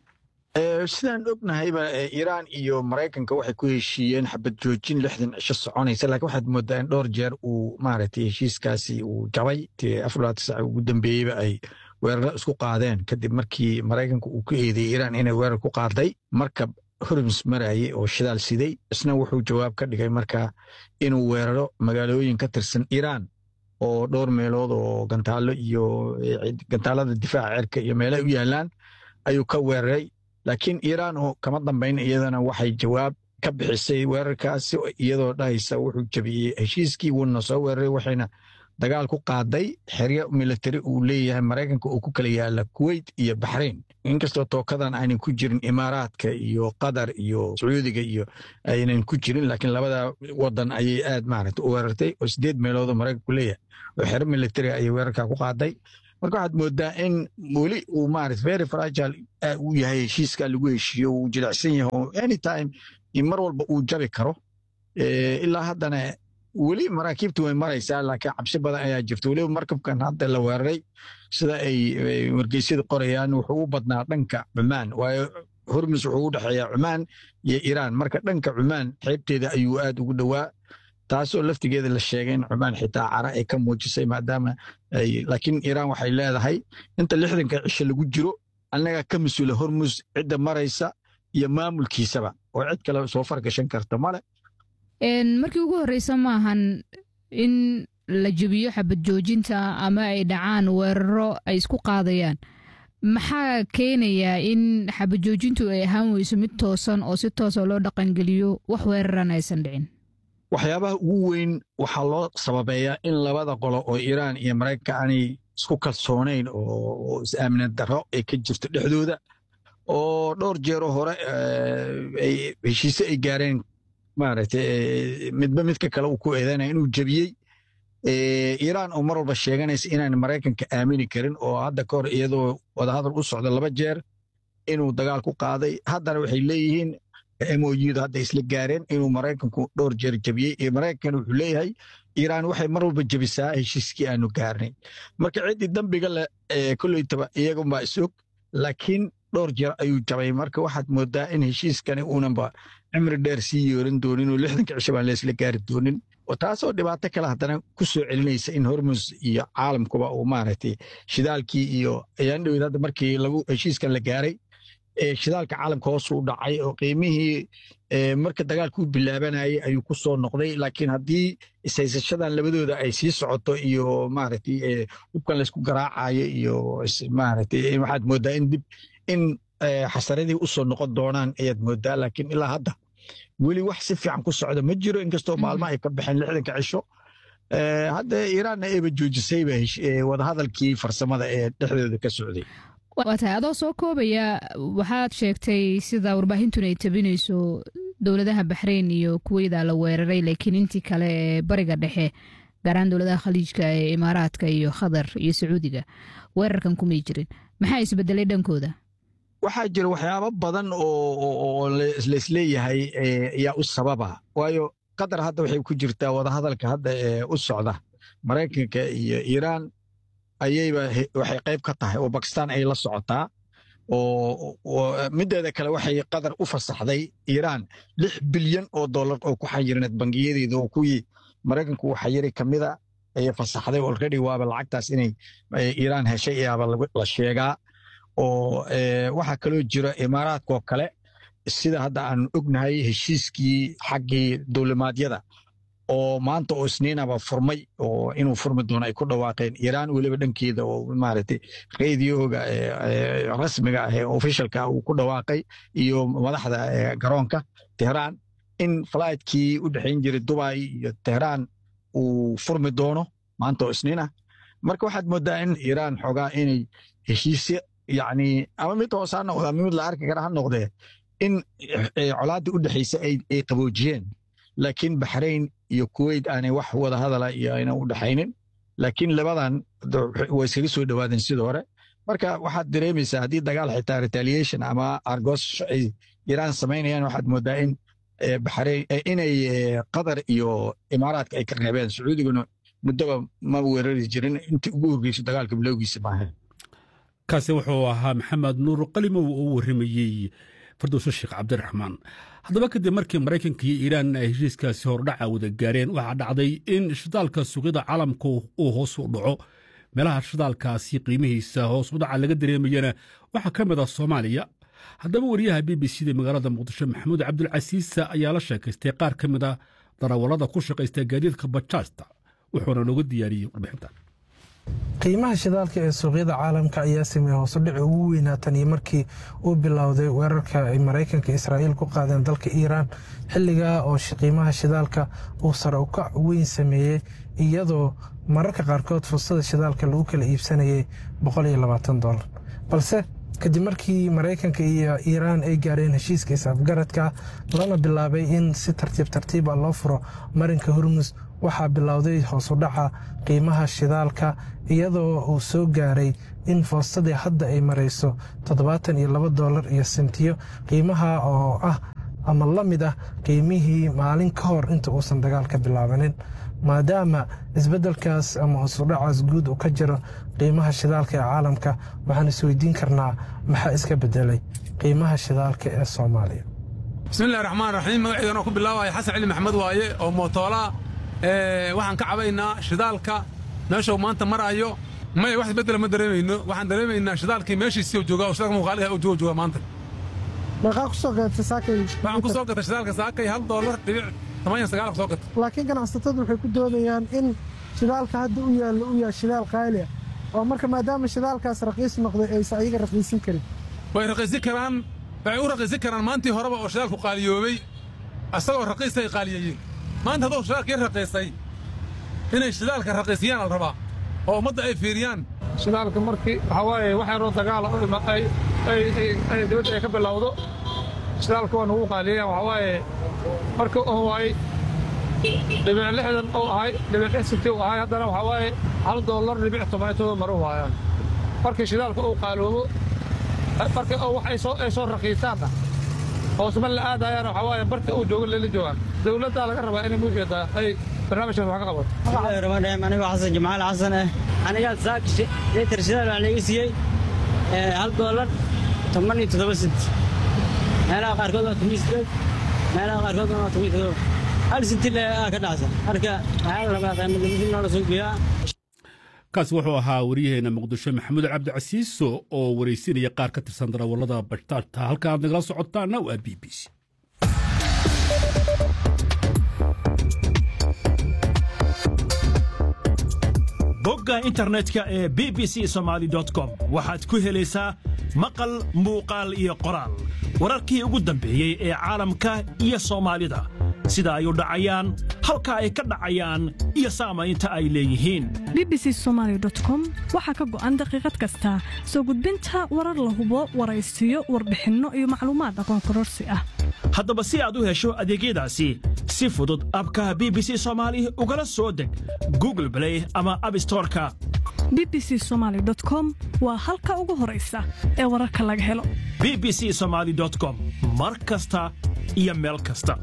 sidaan ognahayba iiraan iyo maraykanka waxay ku heshiiyeen xabad joojin lixdan cisho soconaysa laakiin waxaad moodaa in dhowr jeer uu maaragtay heshiiskaasi uu jabay afar sac ugu dambeeyeyba ay weeraro isku qaadeen kadib markii maraykanka uu ku eedeeyey iiraan inay weerar ku qaaday markab horms marayay oo shidaal siday isna wuxuu jawaab ka dhigay markaa inuu weeraro magaalooyin ka tirsan iiraan oo dhowr meelood oo gantaallo iyo gantaalada difaaca cirka iyo meelay u yaalaan ayuu ka weeraray laakiin iiraan oo kama dambayn iyadana waxay jawaab ka bixisay weerarkaasi iyadoo dhahaysa wuxuu jebiyey heshiiskii wuuna soo weeraray waxayna dagaal ku qaaday xeryo militari uu leeyahay maraykanka oo ku kala yaala kuweyt iyo baxrayn inkastoo tookadan aynan ku jirin imaaraadka iyo qatar iyo sacuudiga iyo aynan ku jirin laakiin labada wadan ayay aad maaragta u weerartay oo sideed meeloodoo maraykanku leeyahay oo xero militari ayay weerarkaa ku qaaday marka waxaad moodaa in weli uu maarata very fragile uu yahay heshiiska lagu heshiiyo uu jilicsan yahay oo anytime mar walba uu jabi karo ilaa haddana weli maraakiibtu way maraysaa laakiin cabsi badan ayaa jirta weliba markabkan hadda la weeraray sida ay wargeysyada qorayaan wuxuu u badnaa dhanka cumaan waayo hormus wuxuu u dhexeeyaa cumaan iyo iiraan marka dhanka cumaan xeebteeda ayuu aad ugu dhowaa taasoo laftigeeda la sheegay in cumaan xitaa cara ay ka muujisay maadaama laakiin iiraan waxay leedahay inta lixdanka cisho lagu jiro annaga ka mas-uula hormus cidda maraysa iyo maamulkiisaba oo cid kale soo fargashan karta male markii ugu horreysa maahan in la jebiyo xabad joojinta ama ay dhacaan weeraro ay isku qaadayaan maxaa keenayaa in xabad joojintu ay ahaan weyso mid toosan oo si toosa loo dhaqangeliyo wax weeraran aysan dhicin waxyaabaha ugu weyn waxaa loo sababeeyaa in labada qolo oo iiraan iyo maraykanka aanay isku kalsoonayn oo is-aamina darro ay ka jirto dhexdooda oo dhowr jeero hore heshiise ay gaareen maaragtay midba midka kale uu ku eedanaya inuu jebiyey iiraan oo mar walba sheeganaysa inaan maraykanka aamini karin oo hadda ka hor iyadoo wadahadal u socda laba jeer inuu dagaal ku qaaday haddana waxay leeyihiin moyuda hadda isla gaareen inuu maraykanku dhowr jeer jebiyey iyo maraykankan wuxuu leeyahay iiraan waxay mar walba jebisaa heshiiskii aanu gaarnay marka ciddii dambiga leh kolleytaba iyagunbaa isog laakiin dhowr jeer ayuu jabay marka waxaad moodaa in heshiiskani uunanba cimri dheer sii yeeran doonin oo lixdanka cisho baan laysla gaari doonin oo taasoo dhibaato kale haddana ku soo celinaysa in hormus iyo caalamkuba uu maaragtay shidaalkii iyo ayaan dhowed hadda markii lagu heshiiskan la gaaray shidaalka caalamka hoosu u dhacay oo qiimihii marka dagaalku bilaabanayay ayuu ku soo noqday laakiin haddii ishaysashadan labadooda ay sii socoto iyo maaragtay hubkan laysku garaacayo iyo maaragtay waxaad moodaa in dib in xasaradii u soo noqon doonaan ayaad moodaa laakiin ilaa hadda weli wax si fiican ku socda ma jiro inkastoo maalmo ay ka baxeen lixdanka cisho hadda iiraanna eeba joojisayba wadahadalkii farsamada ee dhexdooda ka socday waa tahay adoo soo koobaya waxaad sheegtay sida warbaahintuna ay tabinayso dowladaha baxrayn iyo kuweyda la weeraray laakiin intii kale ee bariga dhexe gaaraan dowladaha khaliijka ee imaaraadka iyo khatar iyo sacuudiga weerarkan kumay jirin maxaa isbedelay dhankooda waxaa jira waxyaabo badan oo laisleeyahay ayaa u sababa waayo qatar hadda waxay ku jirtaa wadahadalka hadda ee u socda maraykanka iyo iiraan ayayba waxay qayb ka tahay oo bakistaan ay la socotaa oo mideeda kale waxay qatar u fasaxday iiraan lix bilyan oo dollar oo ku xayirneed bangiyadeeda oo kuwii maraykanku uu xayiray ka mida ayay fasaxday already waaba lacagtaas inay iiraan heshay ayaaba la sheegaa oo waxaa kaloo jira imaaraadkaoo kale sida hadda aan ognahay heshiiskii xaggii dowlimaadyada oo maanta oo isniinaba furmay oo inuu furmi doono ay ku dhawaaqeen iiraan weliba dhankeeda oo maaragtay radioga rasmiga ah ee officialka uu ku dhawaaqay iyo madaxda garoonka tehraan in fligtkii u dhexayn jiray dubai iyo tehraan uu furmi doono maanta oo isniin ah marka waxaad moodaa in iiraan xoogaa inay heshiisyo yacni ama mid hoos ha noqda ama mid la arki kara ha noqdee in colaaddii u dhexaysa ay qaboojiyeen laakiin baxrayn iyo kuweyt aanay wax wada hadala iyo aynan u dhexaynin laakiin labadan way iskaga soo dhowaadeen sidii hore marka waxaad dareemaysaa haddii dagaal xitaa retaliation ama argosho ay iiraan samaynayaan waxaad moodaa in baxrayn inay qatar iyo imaaraadka ay ka reebeen sacuudiguna muddoba ma weerari jirin intii ugu horgeyso dagaalka bilowgiisa maaha kaasi wuxuu ahaa maxamed nuur qalimow oo u warramayey fardowso sheekh cabdiraxmaan haddaba kadib markii maraykanka iyo iiraan ay heshiiskaasi hordhaca wada gaareen waxaa dhacday in shidaalka suuqyada caalamka uu hoos u dhaco meelaha shidaalkaasi qiimihiisa hoos u dhaca laga dareemayana waxaa ka mid ah soomaaliya haddaba wariyaha b b c da magaalada muqdisho maxamuud cabdulcasiisa ayaa la sheekaystay qaar ka mid a darawallada ku shaqaysta gaadiidka bajaajta wuxuuna nooga diyaariyey warbixintan qiimaha shidaalka ee suuqyada caalamka ayaa sameeyey hoosudhici ugu weynaa tan iyo markii uu bilowday weerarka ay maraykanka israa'iil ku qaadeen dalka iiraan xilligaa oo qiimaha shidaalka uu sare ukac weyn sameeyey iyadoo mararka qaarkood fursada shidaalka lagu kala iibsanayay dolar balse kadib markii maraykanka iyo iiraan ay gaareen heshiiska is-afgaradka lana bilaabay in si tartiib tartiiba loo furo marinka hormus waxaa bilowday hoosudhaca qiimaha shidaalka iyadoo uu soo gaaray in foostadii hadda ay marayso toddobaatan iyo laba dolar iyo sentiyo qiimaha oo ah ama la mid ah qiimihii maalin ka hor inta uusan dagaalka bilaabanin maadaama isbeddelkaas ama hoosudhacaas guud uu ka jiro qiimaha shidaalka ee caalamka waxaan isweydiin karnaa maxaa iska bedelay qiimaha shidaalka ee soomaaliya bismillahi raxmaan raxiim magaciidan oo ku bilaabaya xasan cali maxamed waaye oo mootoolaa waxaan ka cabaynaa shidaalka meeshuu maanta maraayo maya wax isbeddela ma dareemayno waxaan dareemaynaa shidaalkii meeshiisii joogaa oo shidaalka muuqaaliha uu jooga jooga maanta meeqaa ku soo gadatay saakay waxaan ku soo gatay shidaalka saakay hal doolar dhibic toban sagaal ku soo gatay laakiin ganacsatadu waxay ku doodayaan in shidaalka hadda u yaallo u yahay shidaal qaali ah oo marka maadaama shidaalkaas raqiis noqday aysan ayaga raqiisin karin way raqiisin karaan waxay u raqiisin karaan maantii horeba oo shidaalku qaaliyoobay asagoo raqiista ay qaaliyeeyeen maanta hadduu shidaalka yar raqiisay inay shidaalka raqiisiyaan al rabaa oo ummadda ay fiiriyaan shidaalka markii waxaa waaye wax yaroo dagaala ay dibadda ay ka bilowdo shidaalka waa nagu qaaliyeyan waxaa waaye marka oo waay dhibic lixdan oo ahay dhibic lix sinti uu ahay haddana waxaa waaye hal doolar dhibic tobantoda maru waayaan markii shidaalka uu qaaloobo marka oo wax ay soo raqiisaanna hoosma la aadayaan waxaa waaye barka uu joogo lala joogaan dowladdaa laga rabaa inay muujeedaa ay barnaamijkan wax ka qabato bismillahirrahmaanirrahiim anigoo xasan jamaal xasan ah anigaa saak litir shidaal waxaa laga siiyey hal doolar toban iyo toddoba sent meelaha qaarkood waa toban sideed meelaha qaarkood waa toban toddoba hal senti le aa ka dhacsan marka waxaa la rabaa qiimadlamisi noola soo geeyaa kaasi wuxuu ahaa waryaheena muqdisho maxamuud cabdicasiiso oo waraysinaya qaar ka tirsan darawallada bashtaajta halka aad nagala socotaana waa b b c bogga internetka ee b b c somaali com waxaad ku helaysaa maqal muuqaal iyo qoraal wararkii ugu dambeeyey ee caalamka iyo soomaalida sida ay u dhacayaan halka ay ka dhacayaan iyo saamaynta ay leeyihiin b b c somaali com waxaa ka go'an daqiiqad kasta soo gudbinta warar la hubo waraysiyo warbixinno iyo macluumaad aqoon kororsi ah haddaba si aad u hesho adeegyadaasi si fudud abka b b c soomaali ugala soo deg google blay ama abstoreka b b c somaali com waa halka ugu horaysa ee wararka laga helo b b c somaali com mar kasta iyo meel kasta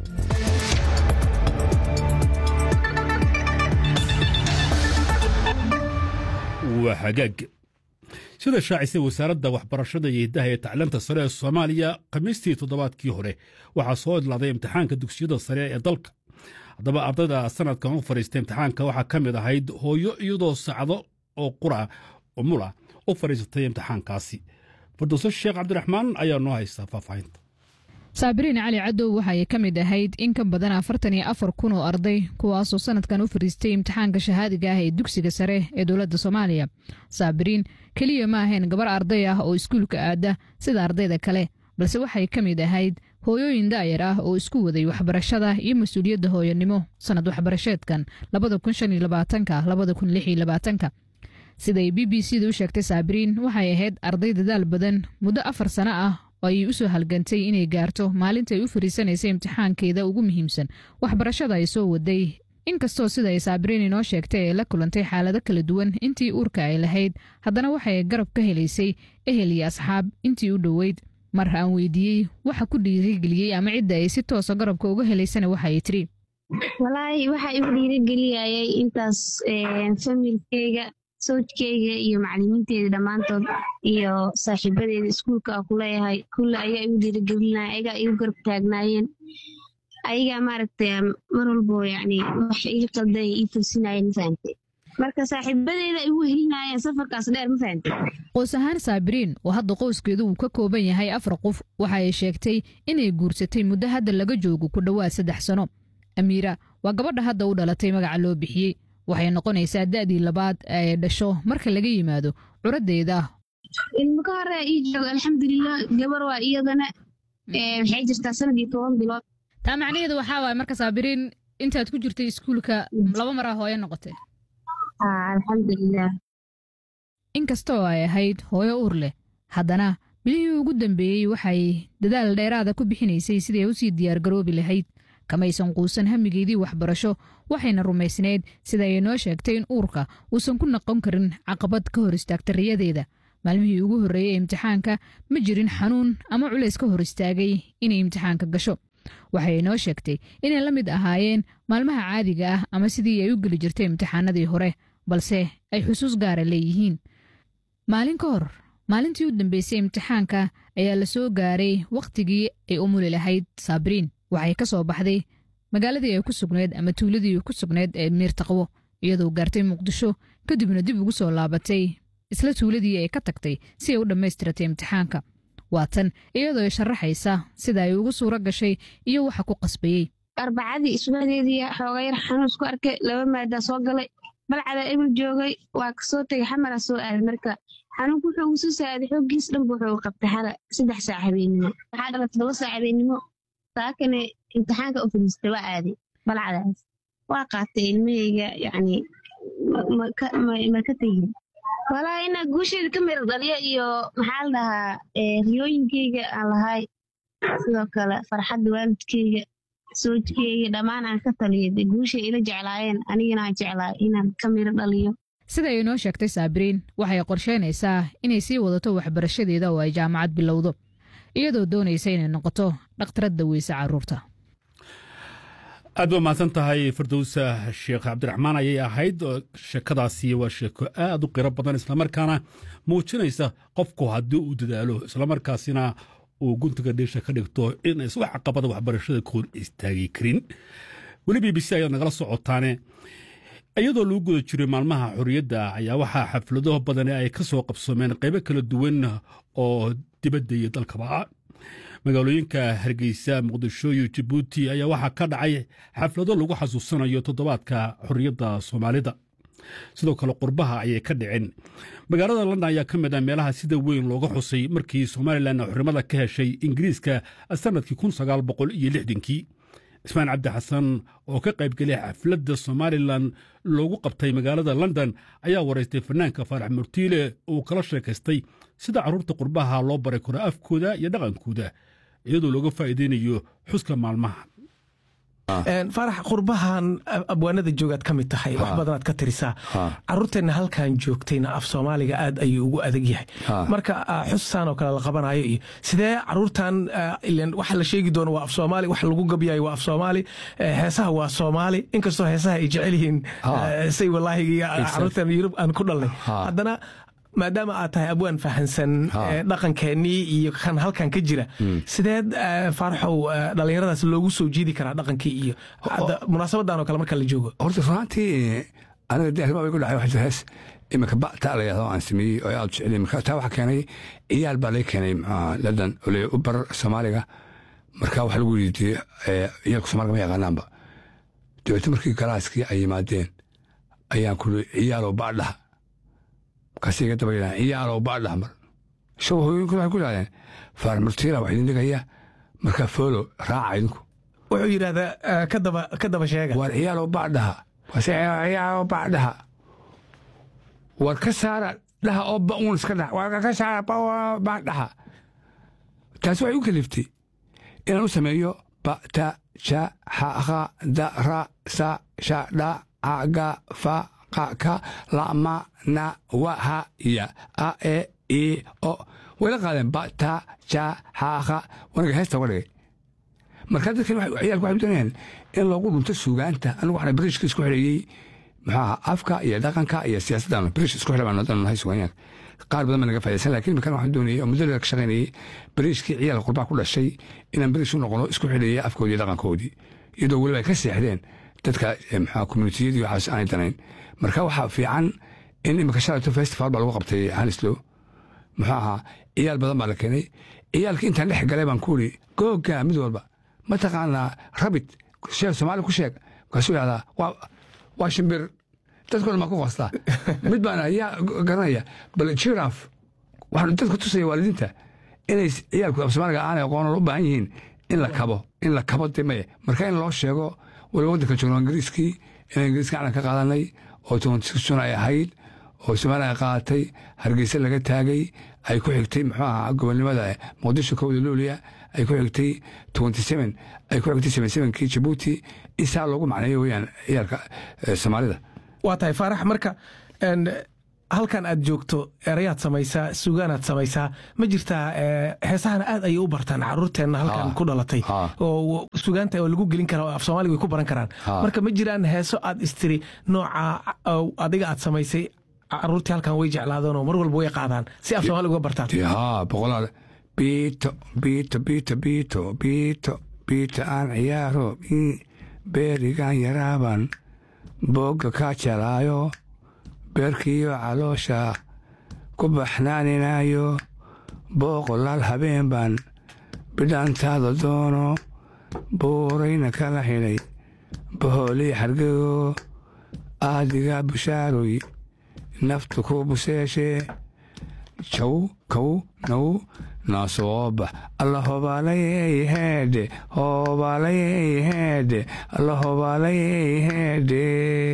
waa hagaag sida shaacisay wasaaradda waxbarashada iyo hiddaha ee tacliinta sare ee soomaaliya khamiistii toddobaadkii hore waxaa soo idlaaday imtixaanka dugsiyada sare ee dalka haddaba ardayda sanadkan u fadhiistay imtixaanka waxaa ka mid ahayd hooyo iyadoo sacdo oo qura umula u fadhiisatay imtixaankaasi fardowso sheekh cabdiraxmaan ayaa noo haysta faahfaahinta saabiriin cali cadow waxay ka mid ahayd in ka badan afartan iyo afar kun oo arday kuwaasoo sanadkan u fadhiistay imtixaanka shahaadiga ah ee dugsiga sare ee dowladda soomaaliya saabiriin keliya ma ahayn gabar arday ah oo iskuulka aada sida ardayda kale balse waxay ka mid ahayd hooyooyin daayar ah oo isku waday waxbarashada iyo mas-uuliyadda hooyanimo sannad waxbarasheedkan siday b b c da u sheegtay saabiriin waxay ahayd arday dadaal badan muddo afar sano ah oo ay u soo halgantay inay gaarto maalinta ay u fariisanaysay imtixaankeeda ugu muhiimsan waxbarashada ay soo waday inkastoo sida ay saabiriin inoo sheegtay ay la kulantay xaalado kala duwan intii uurka ay lahayd haddana waxay garab ka helaysay ehel iyo asxaab intii u dhoweyd mar aan weydiiyey waxa ku dhiirigeliyey ama cidda ay si toosa garabka uga helaysana waxa ay tiri walaahi waxa igu dhiirigeliyayay intaas familkeyga sawjkeyga iyo macalimiinteeda dhammaantood iyo saaxiibadeeda iskuulka a kuleeyahay kulle ayaa igu dhiirigelinaya ayagaa igu garab taagnaayeen ayagaa maaragtay mar walbo yani wax iga qalday ii toosinayeen fahamte marka saaxiibadeeda ay ugu helinayeen safarkaas dheer ma fahantay qoys ahaan saabiriin oo hadda qoyskeedu uu ka kooban yahay afar qof waxa ay sheegtay inay guursatay muddo hadda laga joogo ku dhowaad saddex sano amiira waa gabadha hadda u dhalatay magaca loo bixiyey waxay noqonaysaa da'dii labaad ee dhasho marka laga yimaado curaddeeda ilmo ka hore ii jooga alxamdulilah gabar waa iyadana waxay jirtaa sanadii toban bilood taa macnaheedu waxaa waay marka saabiriin intaad ku jirtay iskuulka laba maraa hooyo noqotay alxamdulilah inkasta oo ay ahayd hooyo uur leh haddana bilihii ugu dambeeyey waxay dadaal dheeraada ku bixinaysay siday u sii diyaargaroobi lahayd kamaysan quusan hamigeedii waxbarasho waxayna rumaysnayd sida ay noo sheegtay in uurka uusan ku noqon karin caqabad ka hor istaagta riyadeeda maalmihii ugu horreeyey ee imtixaanka ma jirin xanuun ama culays ka hor istaagay inay imtixaanka gasho waxay noo sheegtay inay la mid ahaayeen maalmaha caadiga ah ama sidii ay u geli jirtay imtixaanadii hore balse ay xusuus gaara leeyihiin maalin ka hor maalintii u dambeysay imtixaanka ayaa la soo gaaray wakhtigii ay u muli lahayd saabiriin waxay ka soo baxday magaaladii ay ku sugnayd ama tuuladii ku sugnayd ee miirtaqwo iyadoo gaartay muqdisho kadibna dib ugu soo laabatay isla tuuladii ay ka tagtay si ay u dhammaystiratay imtixaanka waa tan iyadoo ay sharaxaysa sida ay ugu suuro gashay iyo waxa ku qasbayey arbacadii isbaadeedii xooga yar xanuus ku arkay laba maadaa soo galay balcada ebil joogay waa kasoo tegay xamara soo aaday marka xanuunku wuxuu ugu soo saaday xooggiis dhanba wuxuu qabtay xala saddex saac habeenimo waxaa dhala todoba saac habeenimo saakane imtixaanka u fadhiistay waa aaday balcadaas waa qaatay ilmahayga yacni ma ka tegin walaa inaa guusheeda ka mira dhaliyo iyo maxaa la dhahaa riyooyinkeyga aan lahay sidoo kale farxadda waalidkeyga soojkeyga dhammaan aan ka taliyo dee guushay ila jeclaayeen anigana aan jeclaay inaan ka miro dhaliyo sida ay noo sheegtay saabiriin waxay qorsheynaysaa inay sii wadato waxbarashadeeda oo ay jaamacad bilowdo iyadoo doonaysa inay noqoto dhakhtaradda weyse carruurta aad ba mahadsan tahay firdowsa sheekh cabdiraxmaan ayay ahayd sheekadaasi waa sheeko aad u qiro badan islamarkaana muujinaysa qofku haddii uu dadaalo islamarkaasina uu guntiga dhiisha ka dhigto in is wax caqabada waxbarashada ka hor istaagi karin weli b b c ayaad nagala socotaane iyadoo lagu guda jiray maalmaha xorriyadda ayaa waxaa xaflado badani ay ka soo qabsoomeen qaybo kala duwan oo dibadda iyo dalkaba magaalooyinka hargeysa muqdisho iyo jabuuti ayaa waxaa ka dhacay xaflado lagu xasuusanayo toddobaadka xorriyadda soomaalida sidoo kale qurbaha ayay ka dhiceen magaalada london ayaa ka mid ah meelaha sida weyn looga xusay markii somalilan xornimada ka heshay ingiriiska sannadkii kun sagaal boqol iyo lixdankii ismaan cabdi xasan oo ka qaybgelay xafladda somalilan loogu qabtay magaalada london ayaa waraystay fanaanka faarax murtiile uu kala sheekaystay sida carruurta qurbaha loo baray karo afkooda iyo dhaqankooda iyadoo looga faa'iidaynayo xuska maalmaha faarax qurbahan abwaanada joogaad ka mid tahay wax badanaad ka tirisaa caruurteenna halkan joogtayna af soomaaliga aad ayuu ugu adag yahay marka xusaan oo kale la qabanayo iyo sidee caruurtan waxa la sheegi doono waa af soomaali wax lagu gabyayo waa af soomaali heesaha waa soomaali inkastoo heesaha ay jecel yihiin say walaahi caruurtan yurub aan ku dhalnay haddana maadaama aad tahay abwaan fahansan dhaqankeennii iyo kan halkan ka jira sideed faaraxow dhallinyaradaas loogu soo jiidi karaa dhaqankii iyo munaasabadan oo kale marka la joogo horta runaantii aniga de arrimaa igu dhacay waxa jira hees iminka ba'ta la yahdo aan sameeyey oo aad u jeceliy marka taa waxaa keenay ciyaal baa laga keenay london oo le u bar soomaaliga marka waxaa lagu yidhi ciyaalku soomaaliga ma yaqaanaanba dabeete markii galaaskii ay yimaadeen ayaan kuli ciyaalow baadhaha markaasay iga daba yidhahan ciyaalow baadhaha mar isagoo hooyooyinku waxay ku yidhahdeen faar murtiila wax idin dhigaya marka foolo raaca idinku wuxuu yidhahdaa ka daba sheega war ciyaalow baadhaha waase ciyaalow baadhaha war ka saara dhaha oo ba'uun iska dhaha war ka saara baadhaha taasi waxay u kaliftay inaan u sameeyo ba ta sha xa kha da ra sa sha dha ca ga fa qa ka la ma na wa ha ya a e i o way la qaadeen ba ta sha xa kha wanaga heesta uga dhigay markaa dadkan ciyaalku waxay doonayaan in loogu dhunto suugaanta anigu waxna bariishka isku xidheeyey muxuu ahaa afka iyo dhaqanka iyo siyaasaddan bariish isku xidha baan wadan nahay suugaanyaanka qaar badan baa naga faa'idaysan laakiin iminkan waxaan doonayay oo muddo ka shaqaynayay bariishkii ciyaalka qurbaa ku dhashay inaan bariish u noqono isku xidheeyay afkoodii iyo dhaqankoodii iyadoo weliba ay ka seexdeen dadka maxaa communitiyadii waxaas aanay danayn marka waxaa fiican in imika shalayto festival baa lagu qabtay hanislow muxuu ahaa ciyaal badan baa la keenay ciyaalka intaan dhex galay baan ku iri googa mid walba mataqaanaa rabit sheeg soomaali ku sheeg markaasuu yidhahdaa waa shimbir dadkoo dhan baa ku qostaa mid baan yaa garanaya bal jiraf waxaan dadka tusaya waalidiinta inay ciyaalku af soomaaliga aanay aqoonan u baahan yihiin in la kabo in la kabo demaye marka in loo sheego waliba waddanka joogno ingiriiskii in ingiriiska calan ka qaadanay oo tobantissun ay ahayd oo soomaaliya ay qaadatay hargeysa laga taagay ay ku xigtay muxuu ahaa gobonimada muqdisho kowda luuliya ay ku xigtay twenty seven ay ku xigtay seven sevenkii jabuuti in saa loogu macneeyo weeyaan ciyaalka soomaalida waa tahay faarax marka halkan aad joogto erayaad samaysaa sugaanaad samaysaa ma jirtaa heesahana aad ayay u bartaan caruurteenna halkan ku dhalatay oo sugaanta oo lagu gelin kara af soomaaliga way ku baran karaan marka ma jiraan heeso aad istiri nooca adiga aad samaysay caruurtii halkan way jeclaadeen oo mar walba way qaadaan si af soomaaliga uga bartaan haa boqolaal biito biito biito biito biito biito aan ciyaaro beerigan yaraaban boogga kaa jalaayo beerkiiyo caloosha ku baxnaaninayo booqolaal habeen baan bidhaantaada doono buurayna kala xidhay bahoolii xargego aadiga bushaaroy naftu ku buseeshee jaw kow now naasoobax alla hobaalayey heedhe hobaalayey heedhe alla hobaalayey heedhe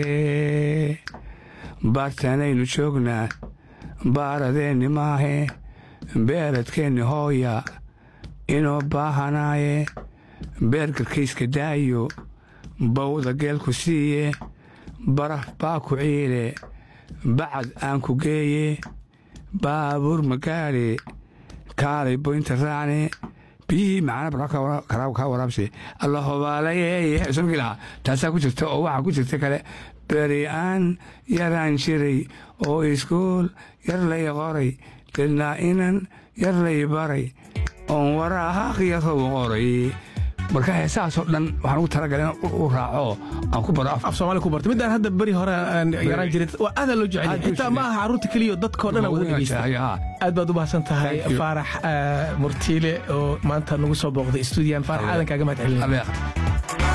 baartaanaynu joognaa baaradeenni maahe beeradkeenni hooya inoo baahanaaye beergarkayska daayo bawda geelku siiye baraf baa ku ciile bacad aan ku geeye baabuur magaadhe kaalay boynta raacne biyihii macana barka kaa waraabse alla hobaalayey surgi lahaa taasaa ku jirta oo waxaa ku jirta kale beri aan yaraan jiray oo iskuul yar lay qoray dilnaa inan yar lay baray oon waraaqyarow qoray marka heesahaasoo dhan waxaan ugu talagalay in u raaco aan ku baro af soomaali ku barto midaan hadda beri hore aan yaraan jirin waa aadaa loo jecel xitaa ma aha carruurta keliya dadkoo dhan wada dhegeysta aad baad u mahadsan tahay faarax murtiile oo maanta nagu soo booqday stuudiyan faarax aadan kaaga mahad celin